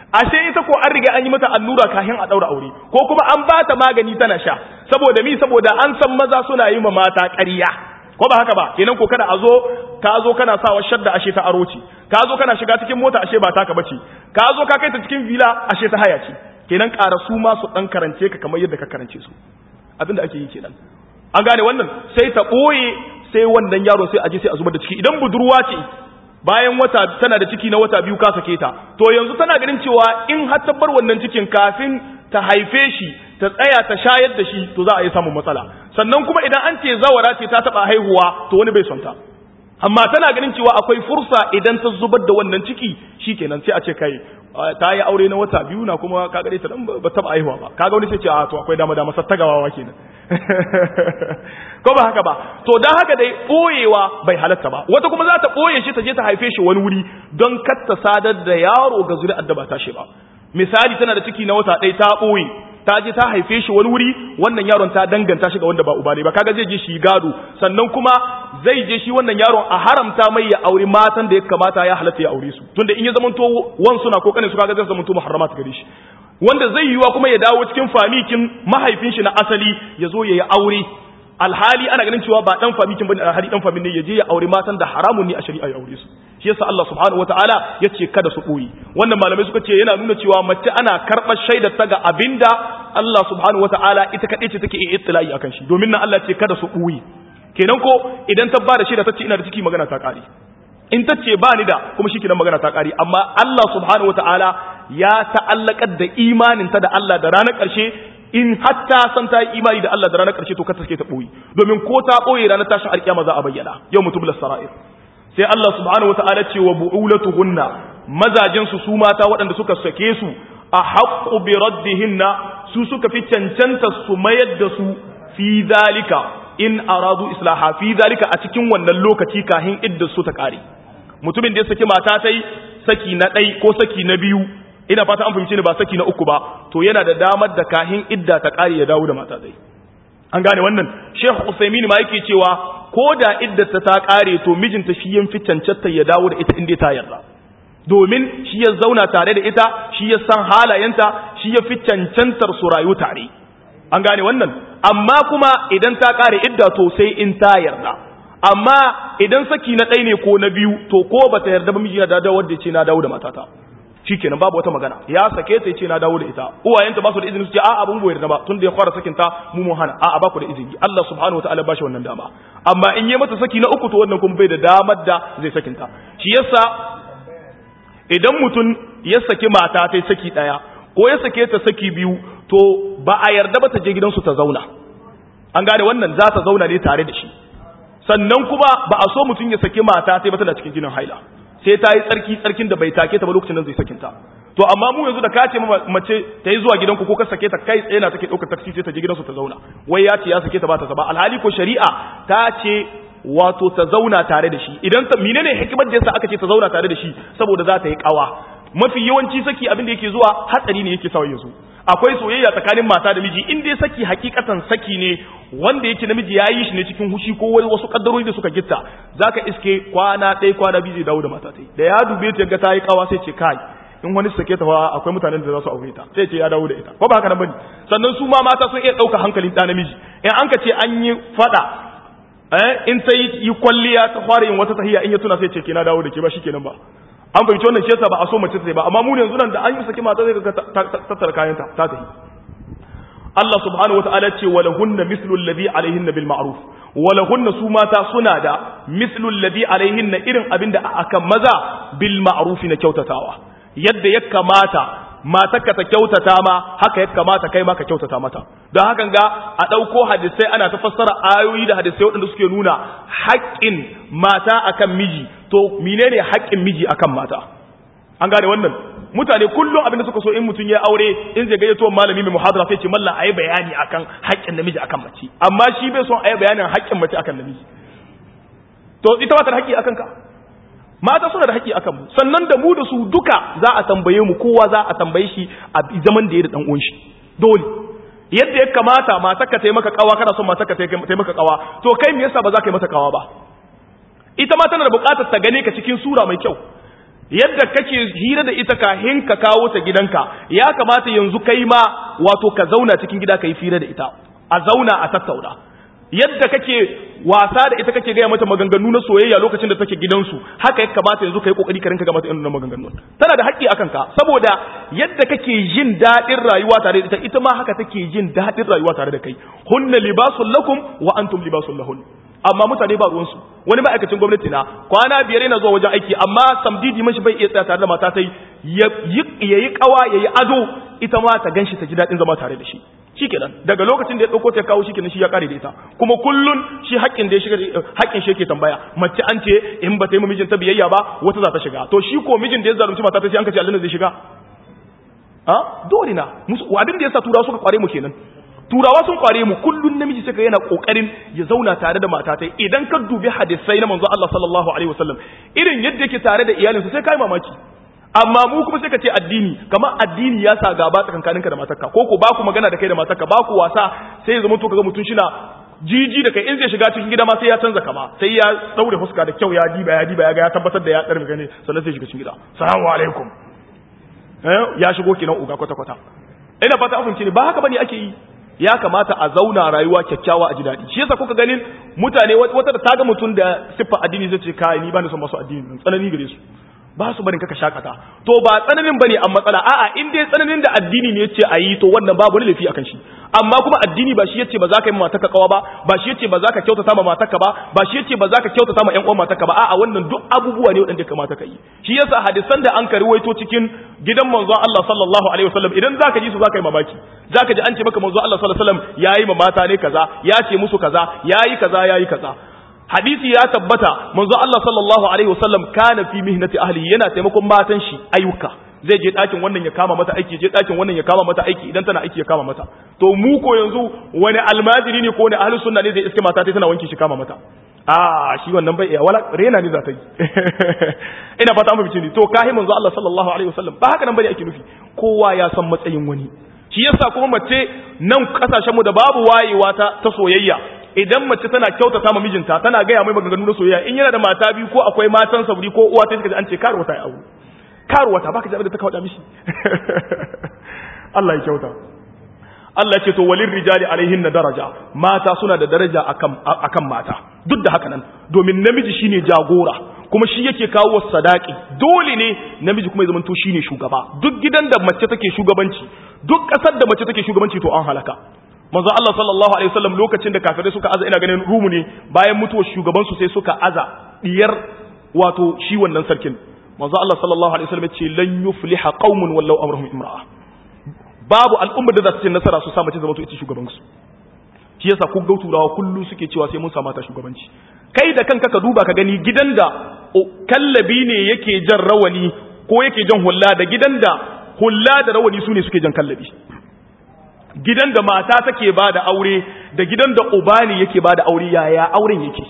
ashe ita ko an riga an yi mata allura kafin a daura aure ko kuma an ba ta magani tana sha saboda mi saboda an san maza suna yi ma mata ƙarya ko ba haka ba kenan ko kada a zo ka zo kana sawa shadda ashe ta aro ce ka zo kana shiga cikin mota ashe ba taka bace ka zo ka kai ta cikin villa ashe ta haya ce kenan ƙara su ma su dan karance ka kamar yadda ka karance su abinda ake yi kenan an gane wannan sai ta ɓoye sai wannan yaro sai aje sai a zubar da ciki idan budurwa ce bayan wata tana da ciki na wata biyu ka sake ta to yanzu tana ganin cewa in har ta bar wannan cikin kafin ta haife shi ta tsaya ta shayar da shi to za a yi samun matsala sannan kuma idan an ce zawara ce ta taba haihuwa to wani bai son ta amma tana ganin cewa akwai fursa idan ta zubar da wannan ciki shikenan sai a ce kai ta yi aure na wata biyu na kuma ka gare ta dan ba taba haihuwa ba kaga wani sai ce a to akwai dama dama sattagawa kenan ko ba haka ba to dan haka dai boyewa bai halatta ba wata kuma za ta boye shi ta je ta haife shi wani wuri don kar ta sadar da yaro ga zuri'ar da ba ta shi ba misali tana da ciki na wata ɗaya ta boye ta je ta haife shi wani wuri wannan yaron ta danganta shi ga wanda ba uba ne ba kaga zai je shi gado sannan kuma zai je shi wannan yaron a haramta mai ya aure matan da ya kamata ya halatta ya aure su tunda in ya zamanto wan suna ko kanin su kaga zai zamanto muharramat gare shi wanda zai yiwa kuma ya dawo cikin famikin mahaifin shi na asali ya zo ya yi aure alhali ana ganin cewa ba dan famikin bane alhali dan famin ne ya je ya aure matan da haramun ne a shari'a ya aure su shi yasa Allah subhanahu wataala ya ce kada su boye wannan malamai suka ce yana nuna cewa mace ana karɓar shaidar ta ga abinda Allah subhanahu wataala ita kaɗai ce take iya ittila'i akan shi domin nan Allah ce kada su boye kenan ko idan ta ba da shaida ta ce ina da ciki magana ta ƙare in ta ce ba ni da kuma shi kenan magana ta ƙare amma Allah subhanahu wataala ya ta'allakar da imaninta da Allah da ranar ƙarshe in hatta san ta yi imani da Allah da ranar ƙarshe to ka take ta ɓoye domin ko ta ɓoye ranar tashin alƙiyama za a bayyana yau mutum la sara'ir sai Allah subhanahu wata'ala ce wa bu'ulatuhunna mazajin su su mata waɗanda suka sake su a haqqu bi raddihinna su suka fi cancanta su mayar da su fi zalika in aradu islaha fi zalika a cikin wannan lokaci kahin idda su ta kare mutumin da ya saki mata tai saki na ɗai ko saki na biyu ina fata an fahimci ni ba saki na uku ba to yana da damar da kahin idda ta kare ya dawo da mata dai an gane wannan Sheikh Usaimin ma yake cewa ko da iddata ta kare to mijinta shi yan fi cancanta ya dawo da ita inda ta yarda domin shi ya zauna tare da ita shi ya san halayenta shi ya fi cancantar su rayu tare an gane wannan amma kuma idan ta kare idda to sai in ta yarda amma idan saki na ɗaya ne ko na biyu to ko bata yarda ba miji na dawo wadda ce na dawo da matata shikenan babu wata magana ya sake ta yace na dawo da ita uwayenta ba su da izini su ce a'a abun goyar da ba tunda ya fara sakin ta mu mu hana a'a ba ku da izini Allah subhanahu wataala ba shi wannan dama amma in yi mata saki na uku to wannan kuma bai da damar da zai sakin ta shi yasa idan mutum ya saki mata ta saki daya ko ya sake ta saki biyu to ba a yarda ba ta je gidansu ta zauna an gane wannan za ta zauna ne tare da shi sannan kuma ba a so mutum ya saki mata sai ba tana cikin jinin haila sai ta yi tsarki tsarkin da bai take ta ba lokacin da zai sakinta to amma mu yanzu da ka ce mace ta yi zuwa gidanku ko ka sake ta kai tsaye na take ɗaukar taksi sai ta je gidansu ta zauna wai ya ce ya sake ta ba ta zaba alhali ko shari'a ta ce wato ta zauna tare da shi idan ta menene hikimar da yasa aka ce ta zauna tare da shi saboda za ta yi kawa mafi yawanci saki abin da yake zuwa hatsari ne yake sawa yanzu akwai soyayya tsakanin mata da miji in dai saki hakikatan saki ne wanda yake namiji ya yi shi ne cikin hushi ko wasu kaddarori da suka gitta zaka iske kwana ɗaya kwana biyu zai dawo da mata ta da ya dube ta ga ta yi kawa sai ce kai in wani sake ta fa akwai mutanen da za su aure ta sai ce ya dawo da ita ko ba haka nan bane sannan su ma mata sun iya ɗauka hankalin ɗa namiji in an ka ce an yi faɗa eh in ta yi kwalliya ta fara yin wata tahiya in ya tuna sai ce ke na dawo da ke ba shikenan ba an fahimci wannan shi yasa ba a so mace ta ba amma mu yanzu nan da an yi saki mata zai ga tattara kayanta ta tafi Allah subhanahu wataala ce wala hunna mislu alladhi alaihinna bil ma'ruf wala hunna su mata suna da mislu alladhi alaihinna irin abinda akan maza bil ma'ruf na kyautatawa yadda ya kamata matarka ta kyautata ma haka ya kamata kai ma ka kyautata mata don hakan ga a ɗauko hadisai ana ta fassara ayoyi da hadisai waɗanda suke nuna haƙƙin mata akan miji to menene haƙƙin miji akan mata an gane wannan mutane kullum abin da suka so in mutum ya aure in zai gayyato malami mai muhadara sai ce mallan ayi bayani akan haƙƙin namiji akan mace amma shi bai son ayi bayanin haƙƙin mace akan namiji to ita ba ta da haƙƙi akan ka mata suna da haƙƙi akan mu sannan da mu da su duka za a tambaye mu kowa za a tambaye shi a zaman da ya da dan uwan shi dole yadda ya kamata matarka ta yi maka kawa kana son matarka ta yi maka kawa to kai me yasa ba za ka yi mata kawa ba ita ma tana da buƙatar ta gane ka cikin sura mai kyau yadda kake hira da ita kahin ka kawo ta gidanka ya kamata yanzu kai ma wato ka zauna cikin gida ka yi fira da ita a zauna a tattauna yadda kake wasa da ita kake gaya mata maganganu na soyayya lokacin da take gidansu haka ya kamata yanzu kai kokari ka rinka ga mata irin maganganun tana da haƙƙi akan ka saboda yadda kake jin daɗin rayuwa tare da ita ita ma haka take jin daɗin rayuwa tare da kai hunna libasul lakum wa antum libasul lahun amma mutane ba ruwansu wani ma'aikacin gwamnati na kwana biyar yana zuwa wajen aiki amma samdidi mashi bai iya tsaya tare da mata ta ya yi kawa ya yi ado ita ma ta ganshi ta ji daɗin zama tare da shi shikenan daga lokacin da ya ɗauko ta kawo shikenan shi ya kare da ita kuma kullun shi haƙƙin da ya shiga haƙƙin shi yake tambaya mace an ce in ba ta yi mijinta biyayya ba wata za ta shiga to shi ko mijin da ya zalunci mata ta ce an kace aljanna zai shiga a dole na abin da yasa turawa suka kware mu kenan turawa sun kware mu kullun namiji suka yana kokarin ya zauna tare da matatai idan ka dubi hadisai na manzo Allah sallallahu alaihi wasallam irin yadda yake tare da iyalinsa sai kai mamaki amma mu kuma sai ka ce addini kamar addini ya sa gaba tsakankaninka da matarka ko ko ba ku magana da kai da matarka ba ku wasa sai ya zama to kaga mutun shina jiji da kai in zai shiga cikin gida ma sai ya canza kama sai ya daure fuska da kyau ya diba ya diba ya ga ya tabbatar da ya tsarmi gane sannan sai shiga cikin gida assalamu alaikum eh ya shigo kenan uga kwata kwata ina fata an fahimci ne ba haka bane ake yi ya kamata a zauna rayuwa kyakkyawa a ji daɗi shi yasa kuka ganin mutane wata da ta ga mutum da siffa addini zai ce kai ni ba ni son masu addini tsanani gare su ba su barin kaka shakata to ba tsananin bane an matsala a'a in dai tsananin da addini ne yace ayi to wannan babu wani lafi akan shi amma kuma addini ba shi yace ba za ka yi matarka kawa ba ba shi yace ba za ka kyautata ma matarka ba ba shi yace ba za ka kyautata ma ƴan uwan matarka ba a'a wannan duk abubuwa ne wanda kamata ka yi shi yasa hadisan da an karwaito cikin gidan manzon Allah sallallahu alaihi wasallam idan zaka ji su zaka yi mamaki zaka ji an ce maka manzon Allah sallallahu alaihi wasallam yayi ma mata ne kaza ya ce musu kaza yayi kaza yayi kaza hadisi ya tabbata manzo Allah sallallahu alaihi wasallam kana fi mihnati ahli yana taimakon matan shi ayyuka zai je ɗakin wannan ya kama mata aiki je ɗakin wannan ya kama mata aiki idan tana aiki ya kama mata to mu ko yanzu wani almajiri ne ko wani ahli sunna ne zai iske mata tana wanki shi kama mata a shi wannan bai iya wala rena ne za ta yi ina fata mu bici to kahi manzo Allah sallallahu alaihi wasallam ba haka nan bane ake nufi kowa ya san matsayin wani shi yasa kuma mace nan kasashen mu da babu wayewa ta ta soyayya idan mace tana kyautata ma mijinta tana gaya mai maganganu na soyayya in yana da mata biyu ko akwai matan sabri ko uwa ta kaji an ce karuwa ta yi aure karuwa ta baka ji da ta kawo mishi Allah ya kyauta Allah ya ce to walin rijali alaihin na daraja mata suna da daraja akan akan mata duk da haka nan domin namiji shine jagora kuma shi yake kawo sadaki dole ne namiji kuma ya zamanto shine shugaba duk gidan da mace take shugabanci duk kasar da mace take shugabanci to an halaka manzo Allah sallallahu alaihi wasallam lokacin da kafirai suka aza ina ganin rumu ne bayan mutuwar shugaban su sai suka aza diyar wato shi wannan sarkin manzo Allah sallallahu alaihi wasallam ya ce lan yufliha qaumun wallau amruhum imra'a babu al'ummar da za su ce nasara su sa mace zama to ita shugaban su shi yasa ku ga turawa kullu suke cewa sai mun samu ta shugabanci kai da kanka ka duba ka gani gidan da kallabi ne yake jan rawani ko yake jan hulla da gidan da hulla da rawani su ne suke jan kallabi gidan da mata take ba da aure da gidan da uba ne yake ba da aure yaya auren yake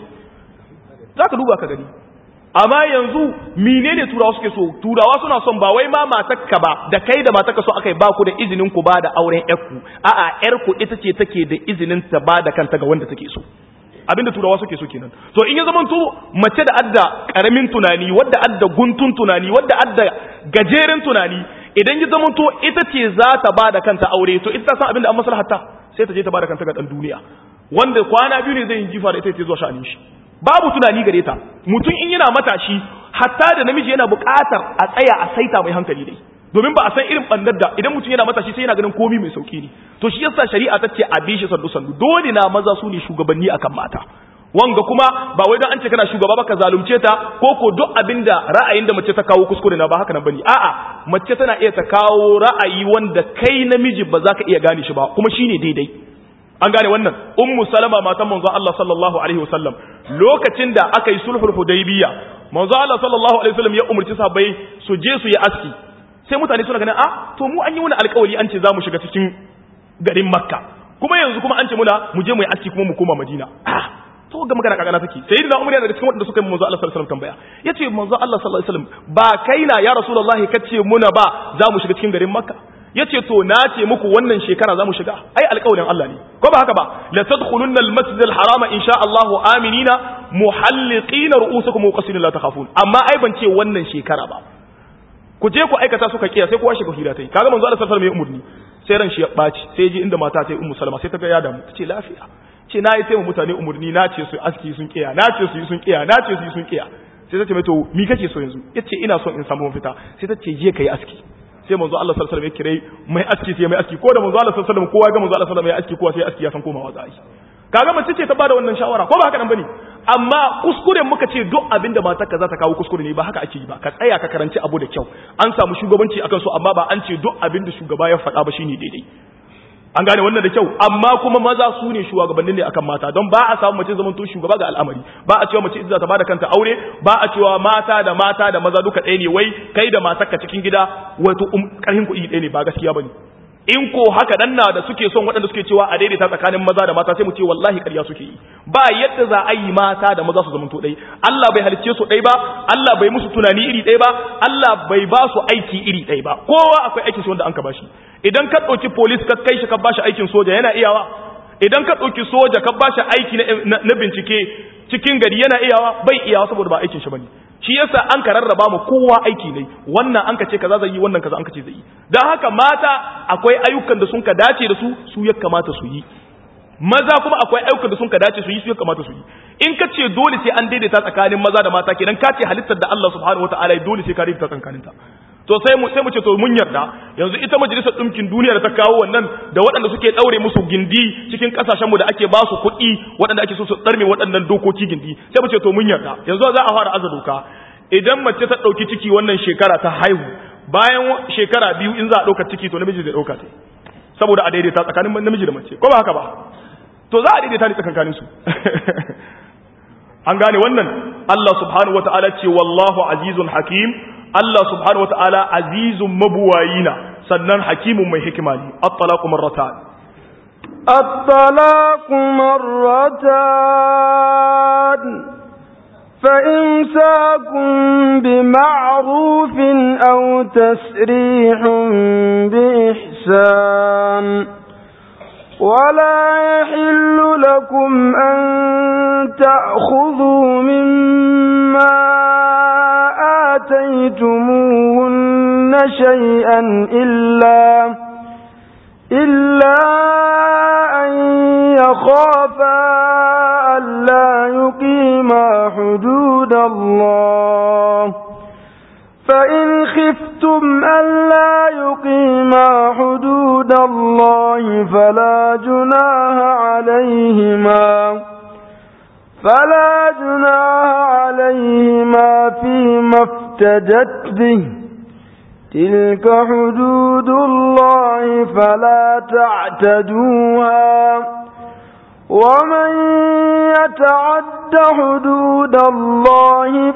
za ka duba ka gani amma yanzu menene turawa suke so turawa suna son ba wai ma matakka ba da kai da matakka so akai ba ku da izinin ku ba da auren yarku a'a yarku ita ce take da izinin ta ba da kanta ga wanda take so abinda turawa suke so kenan to in ya zama to mace da adda karamin tunani wadda adda guntun tunani wadda adda gajeren tunani idan ya zama to ita ce za ta ba da kanta aure to ita ta san abinda an maslahata sai ta je ta ba da kanta ga dan duniya wanda kwana biyu ne zai yi jifa da ita ce zuwa sha'anin shi babu tunani gare ta mutum in yana matashi hatta da namiji yana buƙatar a tsaya a saita mai hankali dai domin ba a san irin bandar da idan mutum yana matashi sai yana ganin komi mai sauki ne to shi yasa shari'a ta ce a bi shi sandu sandu dole na maza su ne shugabanni akan mata wanga kuma ba wai dan an ce kana shugaba ba ka zalunce ta ko ko duk abinda ra'ayin da mace ta kawo kuskure na ba haka nan bane a'a mace tana iya ta kawo ra'ayi wanda kai namiji ba za ka iya gane shi ba kuma shine daidai an gane wannan ummu salama matan manzo Allah sallallahu alaihi wasallam lokacin da aka yi sulhul hudaybiya manzo Allah sallallahu alaihi wasallam ya umurci sahabbai su je su yi aski sai mutane suna ganin ah to mu an yi wani alƙawari an ce za mu shiga cikin garin makka kuma yanzu kuma an ce muna mu je mu yi aski kuma mu koma madina ah to ga magana kagana take sai da umar yana daga cikin wanda suka yi manzo Allah sallallahu alaihi wasallam tambaya yace manzo Allah sallallahu alaihi wasallam ba kaina ya rasulullahi kace muna ba za mu shiga cikin garin makka yace to na ce muku wannan shekara za mu shiga ai alƙawarin Allah ne ko ba haka ba la tadkhulunna al-masjid al-harama insha Allah aminina muhalliqina ru'usakum wa qasina la takhafun amma ai ban ce wannan shekara ba ku je ku aikata suka kiya sai kowa shiga hira tai kaga manzo Allah sallallahu alaihi wasallam ya umurni sai ran shi ya baci sai ji inda mata ta yi ummu salama sai ta ga ya damu ta ce lafiya ce na yi taimu mutane umurni na ce su aski sun kiya na ce su yi sun kiya na ce su yi sun kiya sai ta ce mai to mi kake so yanzu yace ina son in samu mafita sai ta ce je kai aski sai manzo Allah sallallahu alaihi wasallam ya kire mai aski sai mai aski ko da manzo Allah sallallahu alaihi wasallam kowa ga manzo Allah sallallahu alaihi wasallam ya aski kowa sai aski ya san komawa za a yi kaga mace ce ta bada wannan shawara ko ba haka nan bane amma kuskuren muka ce duk abin da matarka za ta kawo kuskure ne ba haka ake yi ba ka tsaya ka karanci abu da kyau an samu shugabanci akan so amma ba an ce duk abin da shugaba ya faɗa ba shine daidai an gane wannan da kyau amma kuma maza su ne shugabannin ne akan mata don ba a samu mace zaman to shugaba ga al'amari ba a cewa mace ita ta bada kanta aure ba a cewa mata da mata da maza duka ɗaya ne wai kai da matarka cikin gida wato karhin kuɗi ɗaya ne ba gaskiya bane in ko haka dan na da suke son waɗanda suke cewa a daidaita tsakanin maza da mata sai mu ce wallahi ƙarya suke yi ba yadda za a yi mata da maza su zamanto ɗai Allah bai halicce su ɗai ba Allah bai musu tunani iri ɗai ba Allah bai ba su aiki iri ɗai ba kowa akwai aikin shi wanda an ka bashi idan ka ɗauki police ka kai shi ka bashi aikin soja yana iyawa idan ka ɗauki soja ka bashi aiki na bincike cikin gari yana iyawa bai iyawa saboda ba aikin shi bane shi yasa an ka rarraba mu kowa aiki ne wannan an ka ce kaza zai yi wannan kaza an ka ce zai yi dan haka mata akwai ayyukan da sun ka dace da su su ya kamata su yi maza kuma akwai ayyukan da sun ka dace su yi su ya kamata su yi in ka ce dole sai an daidaita tsakanin maza da mata kenan ka ce halittar da Allah subhanahu wataala ya dole sai ka daidaita tsakanin ta to sai mu sai mu ce to mun yarda yanzu ita majalisar ɗinkin duniya da ta kawo wannan da waɗanda suke ɗaure musu gindi cikin ƙasashenmu da ake ba su kuɗi waɗanda ake so su ɗarme waɗannan dokoki gindi sai mu ce to mun yarda yanzu za a fara aza doka idan mace ta ɗauki ciki wannan shekara ta haihu bayan shekara biyu in za a ɗauka ciki to namiji zai ɗauka ta saboda a daidaita tsakanin namiji da mace ko ba haka ba to za a daidaita ne tsakankanin su an gane wannan Allah subhanahu wata'ala ce wallahu azizun hakim Allah subhanahu wata'ala azizun mabuwayina sannan hakimun mai hikima ne at-talaqu marratan at-talaqu marratan فإمساكم بمعروف أو تسريح بإحسان ولا يحل لكم أن تأخذوا مما آتيتموهن شيئا إلا إلا أن يخافا ألا يقيما حدود الله فإن خفتم ألا يقيما حدود الله فلا جناها عليهما فلا جناها عليهما فيما افتدت به تلك حدود الله فلا تعتدوها ومن يتعد حدود الله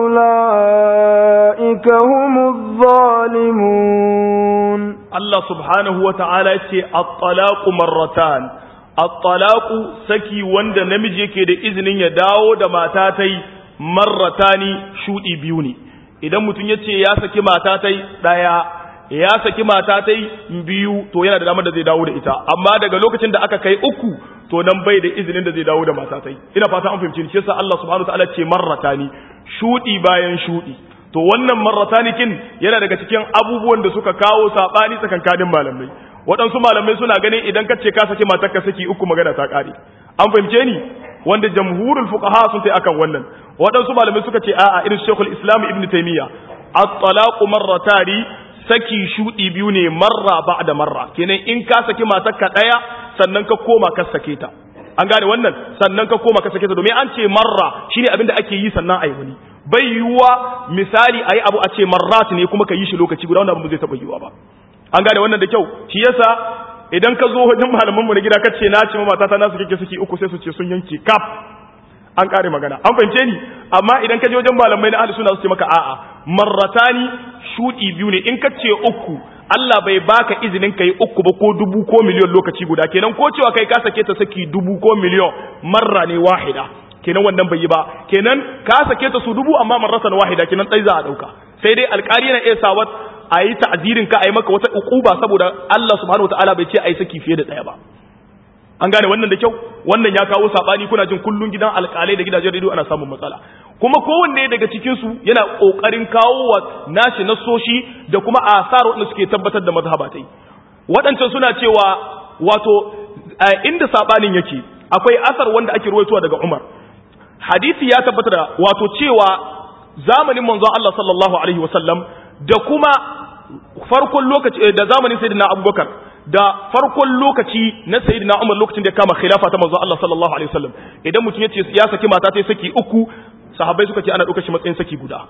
فأولئك هم الظالمون الله سبحانه وتعالى الطلاق مرتان الطلاق سكي وند نمجي كده إذن يداو دماتاتي مرتان شوئي بيوني idan mutum ya ce ya saki mata ta ɗaya ya saki mata ta biyu to yana da damar da zai dawo da ita amma daga lokacin da aka kai uku to nan bai da izinin da zai dawo da mata ta ina fata an fahimci shi yasa Allah subhanahu wataala ce marratani shudi bayan shudi to wannan marratani kin yana daga cikin abubuwan da suka kawo sabani tsakankanin malamai waɗansu malamai suna ganin idan ka ce ka saki matar ka saki uku magana ta ƙare an fahimce ni wanda jamhurul fuqaha sun tai akan wannan waɗansu malamai suka ce a'a irin Sheikhul Islam Ibn Taymiyyah at-talaqu marratani saki shudi biyu ne marra ba'da marra kenan in ka saki matarka daya sannan ka koma ka sake ta an gane wannan sannan ka koma ka sake ta domin an ce marra shine abin da ake yi sannan ayi wani bai yiwuwa misali ayi abu a ce marrat ne kuma ka yi shi lokaci guda wannan abu zai taba yiwuwa ba an gane wannan da kyau shi yasa idan ka zo wajen malaman mu na gida kace na ce mata ta nasu kike suke uku sai su ce sun yanke kaf an kare magana an fahimce ni amma idan ka je wajen malamai na ahli sunna su ce maka a'a marratani shudi biyu ne in ka ce uku Allah bai baka izinin kai uku ba ko dubu ko miliyon lokaci guda kenan ko cewa kai ka sake ta saki dubu ko miliyon marra ne wahida kenan wannan bai yi ba kenan ka sake ta su dubu amma marratan wahida kenan dai za a dauka sai dai alƙali yana iya sawat a yi ta'zirin ka a yi maka wata ukuba saboda Allah subhanahu wataala bai ce a yi saki fiye da ɗaya ba an gane wannan da kyau wannan ya kawo sabani kuna jin kullun gidan alƙalai da gidajen rediyo ana samun matsala kuma kowanne daga cikin su yana kokarin kawo wa nashi nasoshi da kuma asar wanda suke tabbatar da mazhabatai waɗancan suna cewa wato inda sabanin yake akwai asar wanda ake ruwaitowa daga Umar hadisi ya tabbatar da wato cewa zamanin manzon Allah sallallahu alaihi wasallam da kuma farkon lokaci da zamanin sayyidina Abubakar da farkon lokaci na sayyidina Umar lokacin da ya kama khilafa ta manzon Allah sallallahu alaihi wasallam idan mutum yace ya saki mata ta saki uku sahabbai suka ce ana ɗaukar shi matsayin saki guda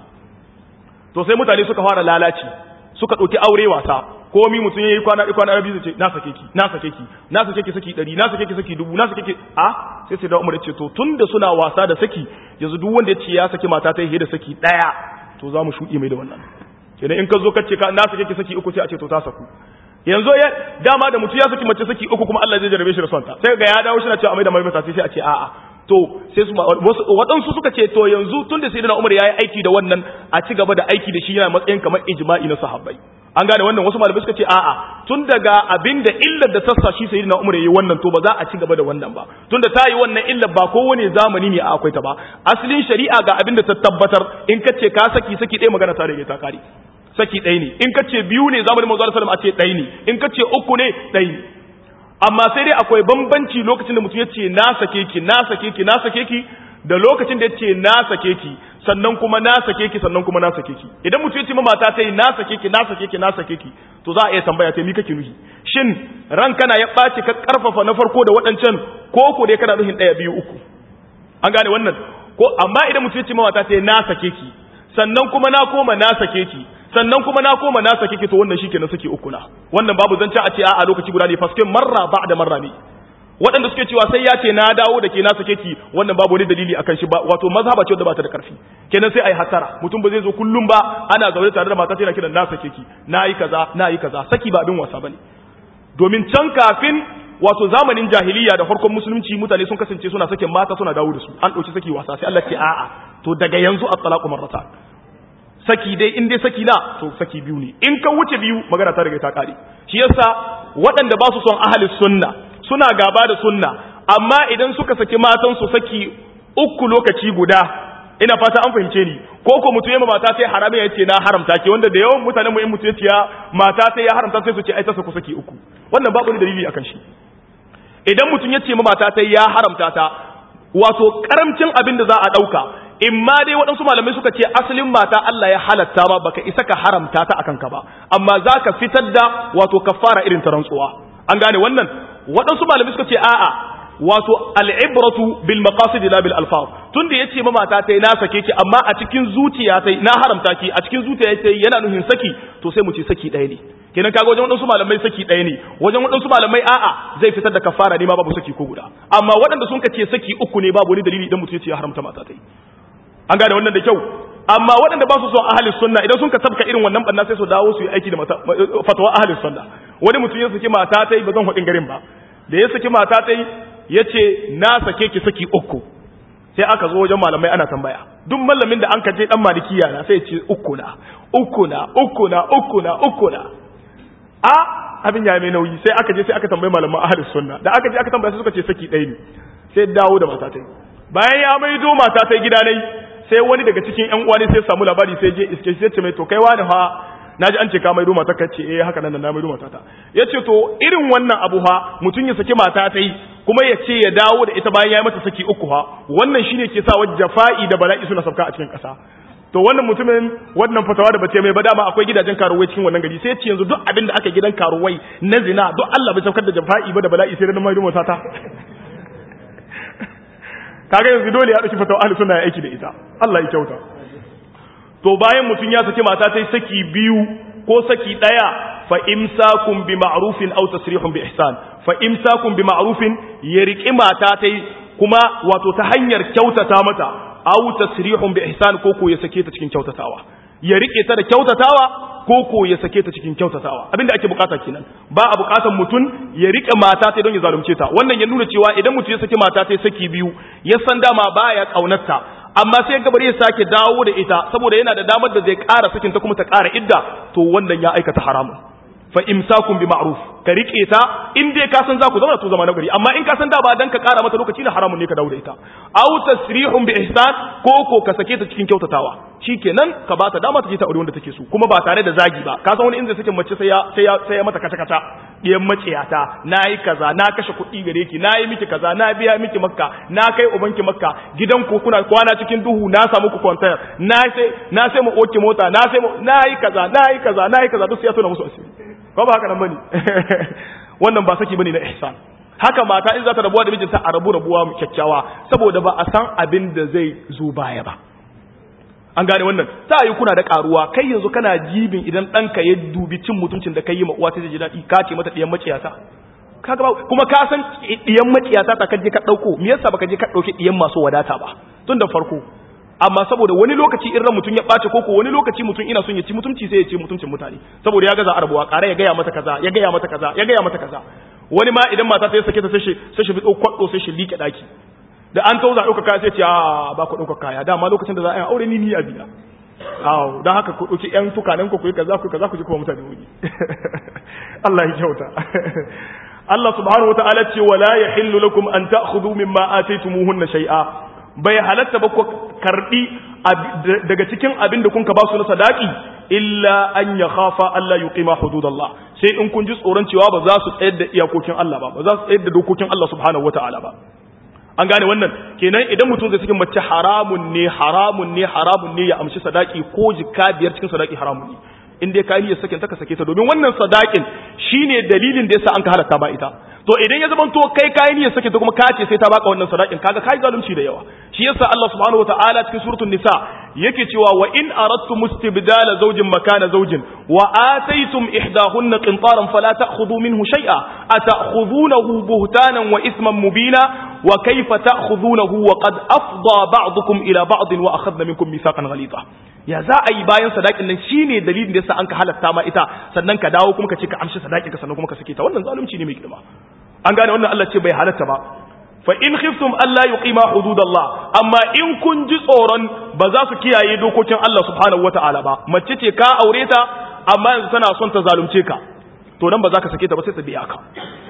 to sai mutane suka fara lalaci suka ɗauki aure wasa komi mutum yayi kwana ɗaya kwana biyu ce na sake ki na sake ki na sake ki saki ɗari na sake ki saki dubu na sake ki a sai sai da Umar ce to tunda suna wasa da saki yanzu duk wanda ya ce ya saki mata ta yi da saki ɗaya to za mu shuɗe mai da wannan kenan in ka zo ka ce ka na sake ki saki uku sai a ce to ta saku yanzu ya dama da mutum ya saki mace saki uku kuma Allah zai jarabe shi da sonta sai ga ya dawo shi na cewa mai da mai mata sai a ce a'a to sai su waɗansu suka ce to yanzu tun da sayyidina Umar yayi aiki da wannan a ci gaba da aiki da shi yana matsayin kamar ijma'i na sahabbai an gane wannan wasu malamai suka ce a'a tun daga abinda illar da sassa shi sayyidina Umar yayi wannan to ba za a ci gaba da wannan ba tunda ta yi wannan illar ba kowane zamani ne a akwai ta ba asalin shari'a ga abinda ta tabbatar in ka ce ka saki saki ɗaya magana ta rage ta kare saki ɗaya ne in ka ce biyu ne zamanin manzo sallallahu alaihi wasallam a ce ɗaya ne in ka ce uku ne ɗaya ne amma sai dai akwai bambanci lokacin da mutum ya ce na sake ki na sake ki na sake ki da lokacin da ya ce na sake ki sannan kuma na sake ki sannan kuma na sake ki idan mutum ya ce mata ta yi na sake ki na sake ki na sake ki to za a iya tambaya ta mi kake nuhi shin ran kana ya ɓaci ka karfafa na farko da waɗancan ko ko dai kana nuhin ɗaya biyu uku an gane wannan ko amma idan mutum ya ce mata ta yi na sake ki sannan kuma na koma na sake ki sannan kuma na koma na sake ki to wannan shikenan sake uku na wannan babu zance a ce a lokaci guda ne faske marra ba da marra ne waɗanda suke cewa sai ya ce na dawo da ke na sake ki wannan babu wani dalili akan shi ba wato mazhaba ce wadda ba ta da karfi kenan sai ai hatara mutum ba zai zo kullum ba ana zaune tare da mata tana kiran na sake ki na yi kaza na yi kaza saki ba abin wasa bane domin can kafin wato zamanin jahiliya da farkon musulunci mutane sun kasance suna sakin mata suna dawo da su an ɗauki saki wasa sai Allah ce a'a to daga yanzu at-talaqu marratan saki dai in dai saki na to saki biyu ne in ka wuce biyu magana ta riga ta kare shi yasa waɗanda ba su son ahli sunna suna gaba da sunna amma idan suka saki matan su saki uku lokaci guda ina fata an fahimce ni ko ko mutum yamma mata sai harami ya ce na haramta ke wanda da yawan mutanen mu in mutum ya ce mata sai ya haramta sai su ce ai ta saku saki uku wannan babu ni dalili akan shi idan mutum ya ce mata sai ya haramta ta wato karamcin abin da za a dauka in ma dai waɗansu malamai suka ce asalin mata Allah ya halatta ma baka isa ka haramta ta akan ka ba amma za ka fitar da wato kafara irin ta rantsuwa an gane wannan waɗansu malamai suka ce a'a wato al'ibratu bil maqasid la bil alfaz tunda yace ma mata tai na sake ki amma a cikin zuciya tai na haramta ki a cikin zuciya tai yana nuhin saki to sai mu ce saki ɗaya ne kenan kaga wajen waɗansu malamai saki ɗaya ne wajen waɗansu malamai a'a zai fitar da kafara ne ma babu saki ko guda amma waɗanda sun ce saki uku ne babu wani dalili idan mutum ya ce ya haramta mata tai an gane wannan da kyau amma waɗanda ba su son ahalin sunna idan sun ka tabka irin wannan banna sai su dawo su yi aiki da fatawa ahalin sunna wani mutum ya saki mata ta yi ba zan haɗin garin ba da ya saki mata ta yi ya ce na sake ki saki uku sai aka zo wajen malamai ana tambaya duk malamin da an ka je dan malikiya na sai ya ce uku na uku na uku na uku na uku na a abin ya mai nauyi sai aka je sai aka tambayi malaman ahalin sunna da aka je aka tambaya sai suka ce saki ɗaya ne sai dawo da mata ta yi bayan ya maido mata ta gida ne sai wani daga cikin ƴan uwa ne sai samu labari sai je iske sai ce mai to kai wani fa naji an ce ka maido mata ka ce eh haka nan na maido mata ta yace to irin wannan abu fa mutun ya saki mata ta yi kuma ya ce ya dawo da ita bayan ya yi mata saki uku fa wannan shine ke sa wajen jafa'i da bala'i suna sauka a cikin ƙasa to wannan mutumin wannan fatawa da bace mai ba dama akwai gidajen karuwai cikin wannan gari sai ce yanzu duk abin da aka gidan karuwai na zina duk Allah bai saukar da jafa'i ba da bala'i sai da maido mata ta kaga yanzu dole ya dauki fatawa ahli sunna ya aiki da ita Allah ya kyauta to bayan mutun ya saki mata tai saki biyu ko saki daya fa imsakum bi ma'rufin aw tasrihun bi ihsan fa imsakum bi ma'rufin ya riki mata tai kuma wato ta hanyar kyautata mata aw tasrihun bi ihsan ko ko ya sake ta cikin kyautatawa ya rike ta da kyautatawa ko ko ya sake ta cikin kyautatawa abinda ake bukata kenan ba a bukatan mutum ya rike mata ta don ya zalunce ta wannan ya nuna cewa idan mutum ya saki mata ta saki biyu ya san dama baya kaunarta amma sai gabar ya sake dawo da ita saboda yana da damar da zai ƙara sakin ta kuma ta ƙara idda to wannan ya aikata haramun fa imsakun bi ma'ruf ka rike ta in dai ka san za ku zauna to zama na gari amma in ka san da ba dan ka kara mata lokaci da haramun ne ka dawo da ita aw tasrihun bi ihsan ko ko ka sake ta cikin kyautatawa shikenan ka ba ta dama ta je ta aure wanda take so kuma ba tare da zagi ba ka san wani inda sake mace sai ya sai ya sai ya mata kata kata diyan maciyata nayi kaza na kashe kuɗi gare ki nayi miki kaza na biya miki makka na kai ubanki makka gidan ku kuna kwana cikin duhu na samu ku kwantar na sai na sai mu oke mota na sai nayi kaza nayi kaza nayi kaza duk sai ya tona musu asiri ko ba haka nan bane wannan ba saki bane na ihsan haka mata in za ta rabuwa da mijinta a rabu rabuwa mu kyakkyawa saboda ba a san abin da zai zo baya ba an gane wannan ta yi kuna da karuwa kai yanzu kana jibin idan ɗanka ya dubi cin mutuncin da kai yi ma uwa ta ji daɗi ka ce mata ɗiyan maciyata kaga kuma ka san ɗiyan maciyata ta kaje ka ɗauko me yasa baka je ka ɗauki ɗiyan masu wadata ba tun da farko amma saboda wani lokaci in ran mutum ya ɓace koko wani lokaci mutum ina son ya ci mutunci sai ya ci mutuncin mutane saboda ya gaza arabuwa ƙara ya gaya mata kaza ya gaya mata kaza ya gaya mata kaza wani ma idan mata ta ya sake ta sai shi sai shi fito kwaɗo sai shi liƙe ɗaki da an tauza ɗauka kaya sai ce a ba ku ɗauka kaya dama lokacin da za a yi aure ni ni a biya awo don haka ku ɗauki ƴan tukanen ku yi kaza ku kaza ku ji kuma mutane wuri Allah ya kyauta Allah subhanahu wa ta'ala ce wala yahillu lakum an ta'khudhu mimma ataytumuhunna shay'a bai halatta ba ku karbi daga cikin abin da kun ka ba su na sadaki illa an ya khafa Allah yuqima hududallah sai in kun ji tsoron cewa ba za su tsayar da iyakokin Allah ba ba za su tsayar da dokokin Allah subhanahu wataala ba an gane wannan kenan idan mutum zai cikin mace haramun ne haramun ne haramun ne ya amshi sadaki ko jika biyar cikin sadaki haramun ne in dai ka niyyar sakin ta ka sake ta domin wannan sadakin shine dalilin da yasa an ka halatta ba ita to idan ya zama to kai kayi niyyar sake ta kuma ka ce sai ta baka wannan sadakin kaga kai zalunci da yawa shi yasa Allah subhanahu wataala cikin suratul nisa yake cewa wa in aradtum istibdala zawjin makana zawjin wa ataytum ihdahunna qintaran fala ta'khudhu minhu shay'a ata'khudhunahu buhtanan wa isman mubina wa kayfa ta'khudhunahu wa qad afda ba'dukum ila ba'd wa akhadna minkum mithaqan ghalidha ya za a yi bayan sadakin nan shine dalilin da yasa an ka halatta ma ita sannan ka dawo kuma ka ce ka amshi sadakin ka sannan kuma ka sake ta wannan zalunci ne mai girma an gane wannan Allah ce bai halatta ba fa in khiftum alla yuqima hududallah amma in kun ji tsoron ba za su kiyaye dokokin Allah subhanahu wataala ba mace ce ka aure ta amma yanzu tana son ta zalunce ka to nan ba za ka sake ta ba sai ta biya ka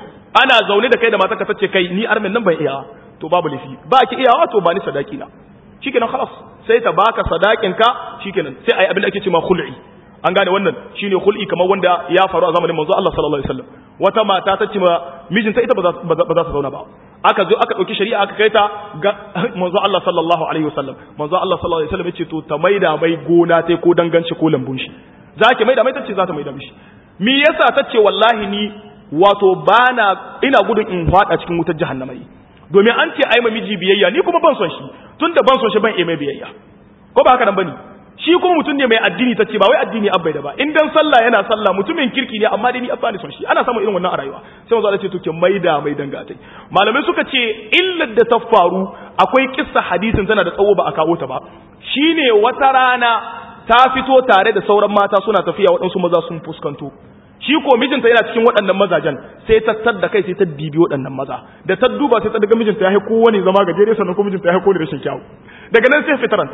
ana zaune da kai da matarka tace kai ni armin nan ban iya to babu lafi ba ki iyawa to ba ni sadaki na shikenan khalas sai ta baka sadakin ka shikenan sai ayi abin da ake cewa khul'i an gane wannan shine khul'i kamar wanda ya faru a zamanin manzo Allah sallallahu alaihi wasallam wata mata ta ce ma mijinta ita ba za ta zauna ba aka zo aka dauki shari'a aka kai ta ga manzo Allah sallallahu alaihi wasallam manzo Allah sallallahu alaihi wasallam ya ce to ta maida mai gona tai ko danganci ko lambun shi zaki maida mai tace za ta maida mishi me yasa tace wallahi ni wato bana ina gudun in fada cikin wutar jahannama domin an ce ai miji biyayya ni kuma ban son shi tunda ban son shi ban mai biyayya ko ba haka nan bane shi kuma mutum ne mai addini tace ba wai addini abbai da ba in dan sallah yana sallah mutumin kirki ne amma dai ni abba ne son shi ana samun irin wannan a rayuwa sai manzo Allah ce to ke maida mai dangatai malamai suka ce illar da ta faru akwai kissa hadisin tana da tsawo ba a kawo ta ba shine wata rana ta fito tare da sauran mata suna tafiya waɗansu maza sun fuskanto shi ko mijinta yana cikin waɗannan mazajen sai ta tadda kai sai ta dibi waɗannan maza da ta duba sai ta daga mijinta ya haiko wani zama gajere sannan ko mijinta ya haiko da rashin kyawu daga nan sai fitaranta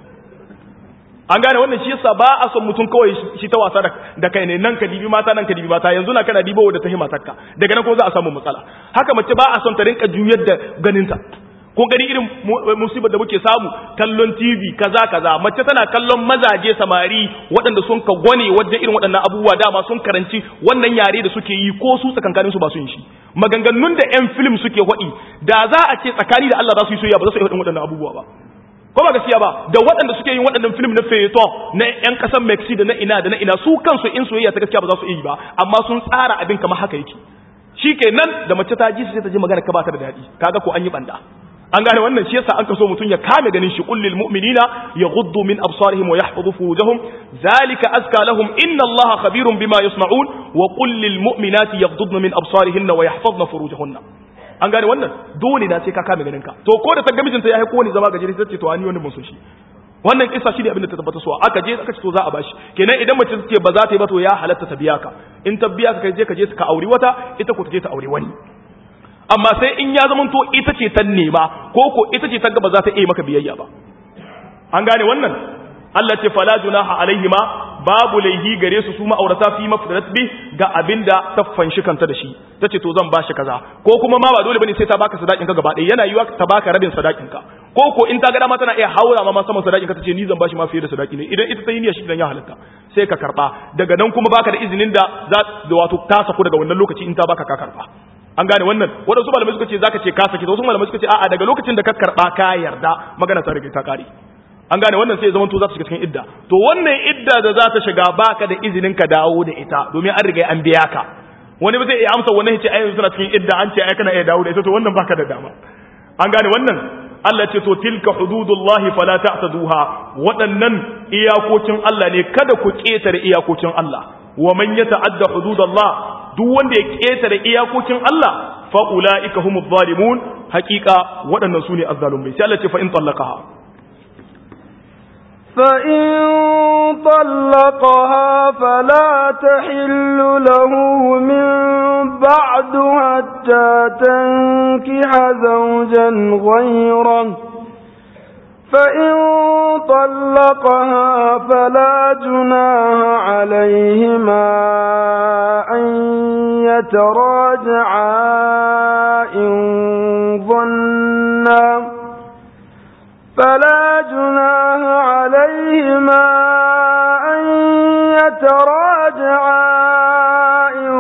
an gane wannan shi yasa ba a son mutum kawai shi ta wasa da kai ne nan ka dibi mata nan ka dibi mata yanzu na kana dibo da ta hima takka daga nan ko za a samu matsala haka mace ba a son ta rinka juyar da ganinta ko gani irin musibar da muke samu kallon TV kaza kaza mace tana kallon mazaje samari waɗanda sun ka gwane wajen irin waɗannan abubuwa dama sun karanci wannan yare da suke yi ko su tsakankanin su ba su yin shi maganganun da ƴan film suke waɗi da za a ce tsakani da Allah za su yi soyayya ba za su yi waɗannan waɗannan abubuwa ba ko ba gaskiya ba da waɗanda suke yin waɗannan film na feyeton na ƴan ƙasar Mexico da na ina da na ina su kansu in soyayya ta gaskiya ba za su yi ba amma sun tsara abin kamar haka yake shikenan da mace ta ji sai ta ji magana ka ba ta da daɗi kaga ko an yi banda an gane wannan shi yasa an kaso mutun ya kame ganin shi kullil mu'minina yaghuddu min absarihim wa yahfazu furujahum zalika azka lahum inna allaha khabirun bima yasna'un wa kullil mu'minati yaghuddna min absarihinna wa yahfazna furujahunna an gane wannan dole na sai ka kame ganin ka to ko da ta ga mijinta ya haiko wani zama gajeri sai ce to ani wannan mun so shi wannan kissa shi ne abin da ta tabbata so aka je aka ce to za a bashi kenan idan mace ce ba za ta yi ba to ya halatta ta biya ka in ta biya ka je ka je ka auri wata ita ko ta je ta auri wani amma sai in ya zama to ita ce ta nema ko ko ita ce ta ga ba za ta iya maka biyayya ba an gane wannan Allah ce fala junaha alaihima babu laihi gare su su ma'aurata fi mafdarat bi ga abinda ta fanshi kanta da shi tace to zan bashi kaza ko kuma ma ba dole bane sai ta baka sadakin ka gaba ɗaya yana yiwa ta baka rabin sadakin ka ko ko in ta ga dama tana iya haura ma saman sadakin ka tace ni zan bashi ma fiye da sadaki ne idan ita ta yi niyya shi dan ya halatta sai ka karba daga nan kuma baka da izinin da za da wato ta saku daga wannan lokaci in ta baka ka karba an gane wannan wadansu malamai suka ce zaka ce ka saki wasu malamai suka ce a'a daga lokacin da ka karba ka yarda magana ta rage ta kare an gane wannan sai zaman to za ta shiga cikin idda to wannan idda da za ta shiga baka da izinin ka dawo da ita domin an riga an biya ka wani ba zai iya amsa wannan yace ai yanzu suna cikin idda an ce ai kana iya dawo da ita to wannan baka da dama an gane wannan Allah ce to tilka hududullahi fala ta'taduha waɗannan iyakokin Allah ne kada ku ketare iyakokin Allah wa man yata'adda hududallah duk wanda ya ketare iyakokin Allah fa ulaika humuz zalimun haqiqa waɗannan sune azzalumai sai Allah ce fa in tallaqaha فإن طلقها فلا تحل له من بعد حتى تنكح زوجا غيره فإن طلقها فلا جناها عليهما أن يتراجعا إن ظنا فلا جناها عليهما أن يتراجعا إن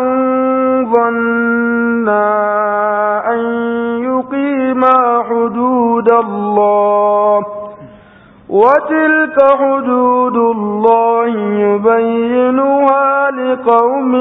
ظنا أن يقيما حدود الله وتلك حدود الله يبينها لقوم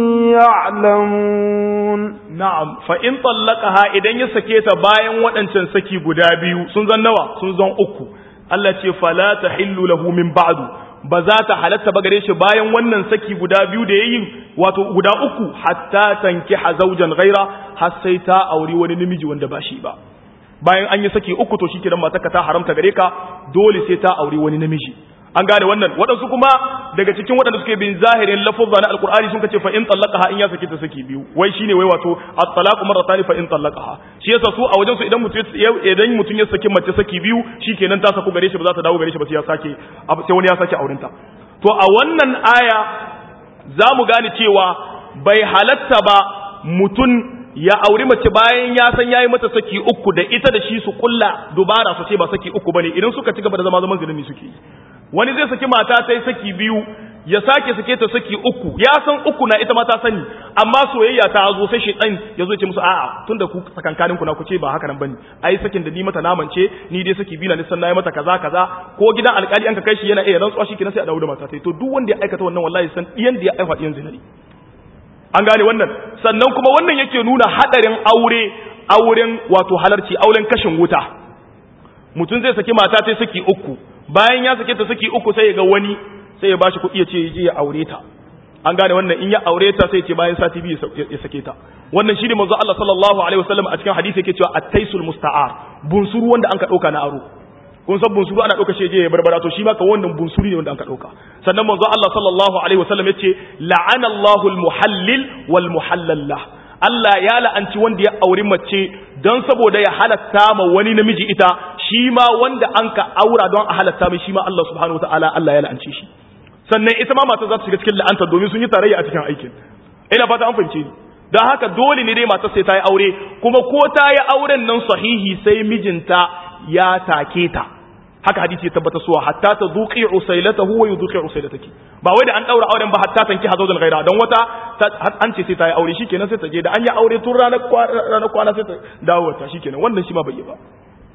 يعلمون na'am fa in tallaqaha idan ya sake ta bayan waɗancan saki guda biyu sun zan nawa sun zan uku Allah ce fala tahillu lahu min ba'du ba za ta halatta ba gare shi bayan wannan saki guda biyu da yayi wato guda uku hatta tankiha zawjan ghaira har sai ta auri wani namiji wanda ba shi ba bayan an yi saki uku to shikenan matarka ta haramta gare ka dole sai ta auri wani namiji an gane wannan waɗansu kuma daga cikin waɗanda suke bin zahirin lafuzza na alqur'ani sun kace fa in talaqaha in ya saki ta saki biyu wai shine wai wato at-talaqu marratan fa in talaqaha shi yasa su a wajen su idan mutum idan mutum ya saki mace saki biyu shikenan ta saku gare shi ba za ta dawo gare shi ba sai ya sake sai wani ya sake aurenta to a wannan aya za mu gane cewa bai halatta ba mutum ya auri mace bayan ya san yayi mata saki uku da ita da shi su kulla dubara su ce ba saki uku bane idan suka ci gaba da zama zaman zulumi suke yi wani zai saki mata ta saki biyu ya sake sake ta saki uku ya san uku na ita ma ta sani amma soyayya ta zo sai shedan ya zo ya ce musu a'a tunda ku sakankanin ku na ku ce ba haka nan bane ai sakin da ni mata naman ce ni dai saki biyu na nisan nayi mata kaza kaza ko gidan alkali an ka kai shi yana iya rantsuwa shi kenan sai a dawo da mata sai to duk wanda ya aikata wannan wallahi san diyan da ya aifa diyan zinari an gane wannan sannan kuma wannan yake nuna hadarin aure auren wato halarci auren kashin wuta mutum zai saki mata ta saki uku bayan ya sake ta saki uku sai ya ga wani sai ya bashi kuɗi ya ce je ya aure ta an gane wannan in ya aure ta sai ce bayan sati biyu ya sake ta wannan shi ne manzo Allah sallallahu alaihi wasallam a cikin hadisi yake cewa at-taisul musta'ar bunsuru wanda an ka dauka na aro kun san bunsuru ana dauka shi je ya barbara to shi ma ka wannan bunsuri ne wanda an ka dauka sannan manzo Allah sallallahu alaihi wasallam yace la'ana Allahu al-muhallil wal muhallal lah Allah ya la'anci wanda ya auri mace don saboda ya halatta ma wani namiji ita shi ma wanda an ka aura don a halatta mai shi ma Allah subhanahu wataala Allah ya la'anci shi sannan ita ma mata za ta shiga cikin la'anta domin sun yi tarayya a cikin aikin ina fata an fahimce ni don haka dole ne dai matar sai ta yi aure kuma ko ta yi auren nan sahihi sai mijinta ya take ta haka hadisi ya tabbata suwa hatta ta duqi usailatahu wa yudqi usailataki ba wai da an daura auren ba hatta tanki hazawul ghaira don wata an ce sai ta yi aure shikenan sai ta je da an yi aure tun ranar ranar kwana sai ta dawo ta shikenan wannan shi ma bai yi ba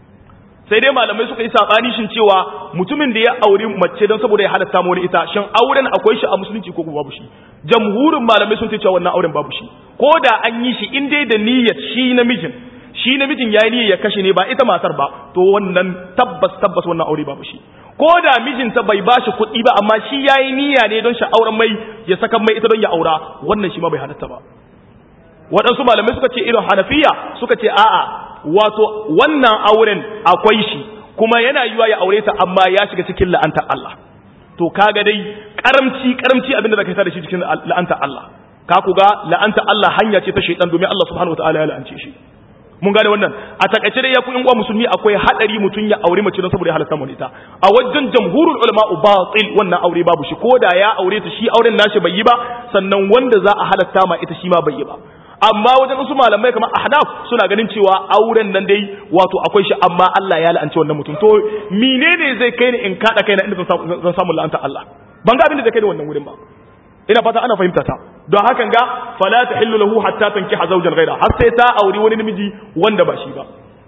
sai dai malamai suka yi sabani shin cewa mutumin da ya aure mace don saboda ya halatta mu ita shin auren akwai shi a musulunci ko babu shi jamhurin malamai sun ce cewa wannan auren babu shi ko da an yi shi in dai da niyyar shi namijin shi namijin ya yi niyyar ya kashe ne ba ita matar ba to wannan tabbas tabbas wannan aure babu shi ko da mijinta bai ba shi kuɗi ba amma shi ya yi niyya ne don auren mai ya saka mai ita don ya aura wannan shi ma bai halatta ba waɗansu malamai suka ce irin hanafiya suka ce a'a wato wannan auren akwai shi kuma yana yiwa ya aure ta amma ya shiga cikin la'antar Allah to kaga dai karamci karamci abinda zaka sa da shi cikin la'antar Allah ka ku ga la'antar Allah hanya ce ta shaytan domin Allah subhanahu wataala ya la'ance shi mun gane wannan a takaice dai ya ku uwa musulmi akwai hadari mutun ya aure mace don saboda ya halatta mu ita a wajen jamhurul ulama batil wannan aure babu shi ko da ya aure ta shi auren nashi bai yi ba sannan wanda za a halatta ma ita shi ma bai yi ba amma wajen wasu malamai kamar ahnaf suna ganin cewa auren nan dai wato akwai shi amma Allah ya la'anci wannan mutum to menene zai kai ni in kada kaina inda zan samu la'anta Allah ban ga abin da zai kai ni wannan wurin ba ina fata ana fahimta ta don hakan ga fala tahillu lahu hatta tankiha zawjan ghayra har sai ta auri wani namiji wanda ba shi ba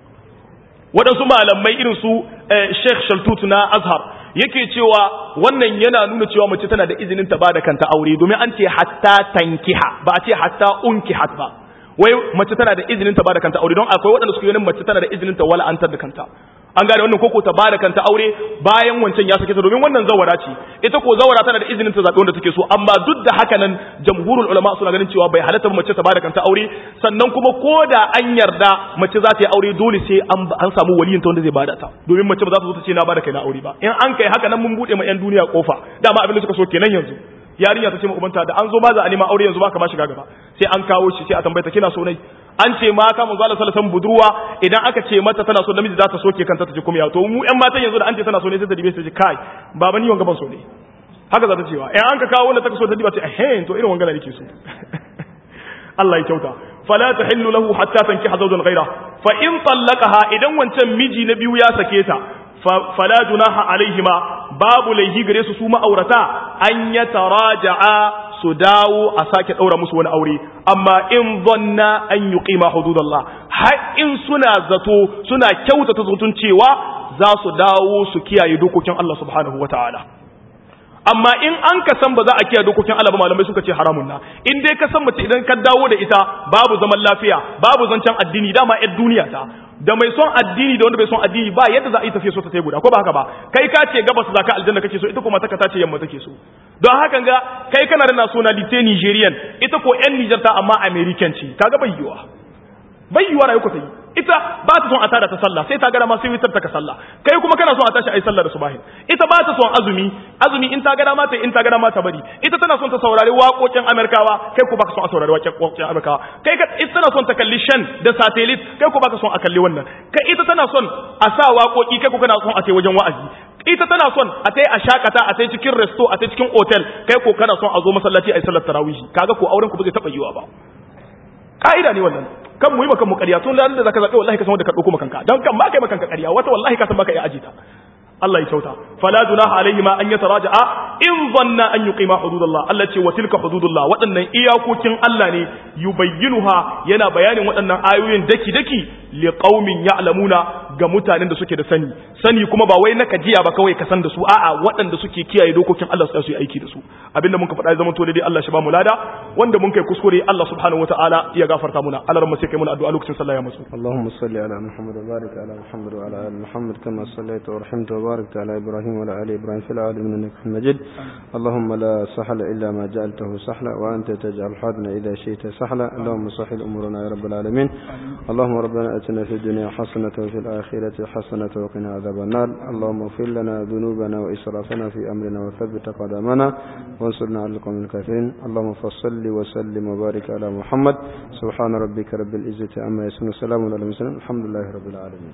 waɗansu malamai irin su Sheikh Shaltut na Azhar yake cewa wannan yana nuna cewa mace tana da izinin ta bada kanta aure domin an ce hatta tankiha ba a ce hatta unkihat ba wai mace tana da izinin ta bada kanta aure don akwai waɗanda suke ganin mace tana da izinin ta wala antar da kanta an gane wannan koko ta bada kanta aure bayan wancan ya sake ta domin wannan zawara ce ita ko zawara tana da izinin ta zaɓi wanda take so amma duk da haka nan jamhurul ulama suna ganin cewa bai halatta mace ta bada kanta aure sannan kuma ko da an yarda mace za ta yi aure dole sai an samu waliyin ta wanda zai bada ta domin mace ba za ta zo ta ce na bada kai na aure ba in an kai haka nan mun bude ma yan duniya kofa dama abin da suka so kenan yanzu yarinya ta ce ma ubanta da an zo ba za a nema aure yanzu ba ka ba shiga gaba sai an kawo shi sai a tambaye ta kina so nai an ce mata manzo Allah sallallahu alaihi budurwa idan aka ce mata tana so namiji za ta soke kanta ta ji kuma ya to mu ƴan matan yanzu da an ce tana so ne sai ta dibe ta ji kai baba ni wanga ban so ne haka za ta cewa in an ka kawo wanda ta so ta diba ta eh to irin wanga nake so Allah ya kyauta fala tahillu lahu hatta tankiha zawjan ghayra fa in tallaqaha idan wancan miji na biyu ya sake ta fala junaha alaihima babu laihi gare su su ma'aurata an ya taraja'a su dawo a sake daura musu wani aure amma in zanna an yuqima hududallah har in suna zato suna kyautata zutun cewa za su dawo su kiyaye dokokin Allah subhanahu wataala amma in an ka san ba za a kiyaye dokokin Allah ba malamai suka ce haramun na in dai ka san mace idan ka dawo da ita babu zaman lafiya babu zancen addini dama yar duniya ta da mai son addini da wanda bai son addini ba yadda za a yi tafiya so ta sai guda ko ba haka ba kai ka ce gabas za ka aljanna kake so ita kuma taka ta ce yamma take so don haka ga kai kana da nationality Nigerian ita ko yan Niger ta amma American ce kaga bai yiwa bai yiwa rayuwa ta yi ita ba ta son a tada ta sallah sai ta gara ma sai witar ta ka sallah kai kuma kana son a tashi ayi sallah da subahin ita ba ta son azumi azumi in ta gara ma ta in ta gara ma ta bari ita tana son ta saurari waƙoƙin Amerikawa kai ko baka son a saurari waƙoƙin Amerikawa kai ka ita tana son ta kalli shan da satellite kai ko baka son a kalli wannan kai ita tana son a sa waƙoƙi kai ko kana son a tai wajen wa'azi ita tana son a tai a shakata a tai cikin resto a tai cikin hotel kai ko kana son a zo masallaci ayi sallar tarawih kaga ko auren ku ba zai taba yiwa ba ka'ida ne wannan kan mu yi makan mu ƙarya tun da zaka zaɓe wallahi ka san wanda ka ɗauko makanka don kan ba kai makanka ƙarya wata wallahi ka san baka iya ajita Allah ya kyauta fala junaha alaihi ma an yataraja'a in zanna an yuqima hududallah Allah ce wa tilka hududullah waɗannan iyakokin Allah ne yubayyinuha yana bayanin waɗannan ayoyin daki daki liqaumin ya'lamuna ga mutanen da suke da sani sani kuma ba wai na kajiya ba kawai ka san da su a'a waɗanda suke kiyaye dokokin Allah su yi aiki da su abinda mun ka faɗa zaman to dai Allah shi ba mu lada wanda mun kai kuskure Allah subhanahu wataala ya gafarta muna Allah ran sai kai muna addu'a lokacin sallah ya musu Allahumma salli ala Muhammad wa barik ala Muhammad wa ala ali Muhammad kama sallaita wa rahimta wa barakta ala Ibrahim wa ala ali Ibrahim fil alamin innaka Hamidum Majid Allahumma la sahla illa ma ja'altahu sahla wa anta taj'al hadna idha shi'ta sahla Allahumma sahhil umurana ya rabbal alamin Allahumma rabbana atina fid dunya hasanatan wa fil akhirati hasanatan wa qina adhaban nar Allahumma ighfir lana dhunubana wa israfana fi amrina wa thabbit qadamana وانصرنا على القوم الكافرين اللهم فصل وسلم وبارك على محمد سبحان ربك رب العزة عما يصفون وسلام على المرسلين الحمد لله رب العالمين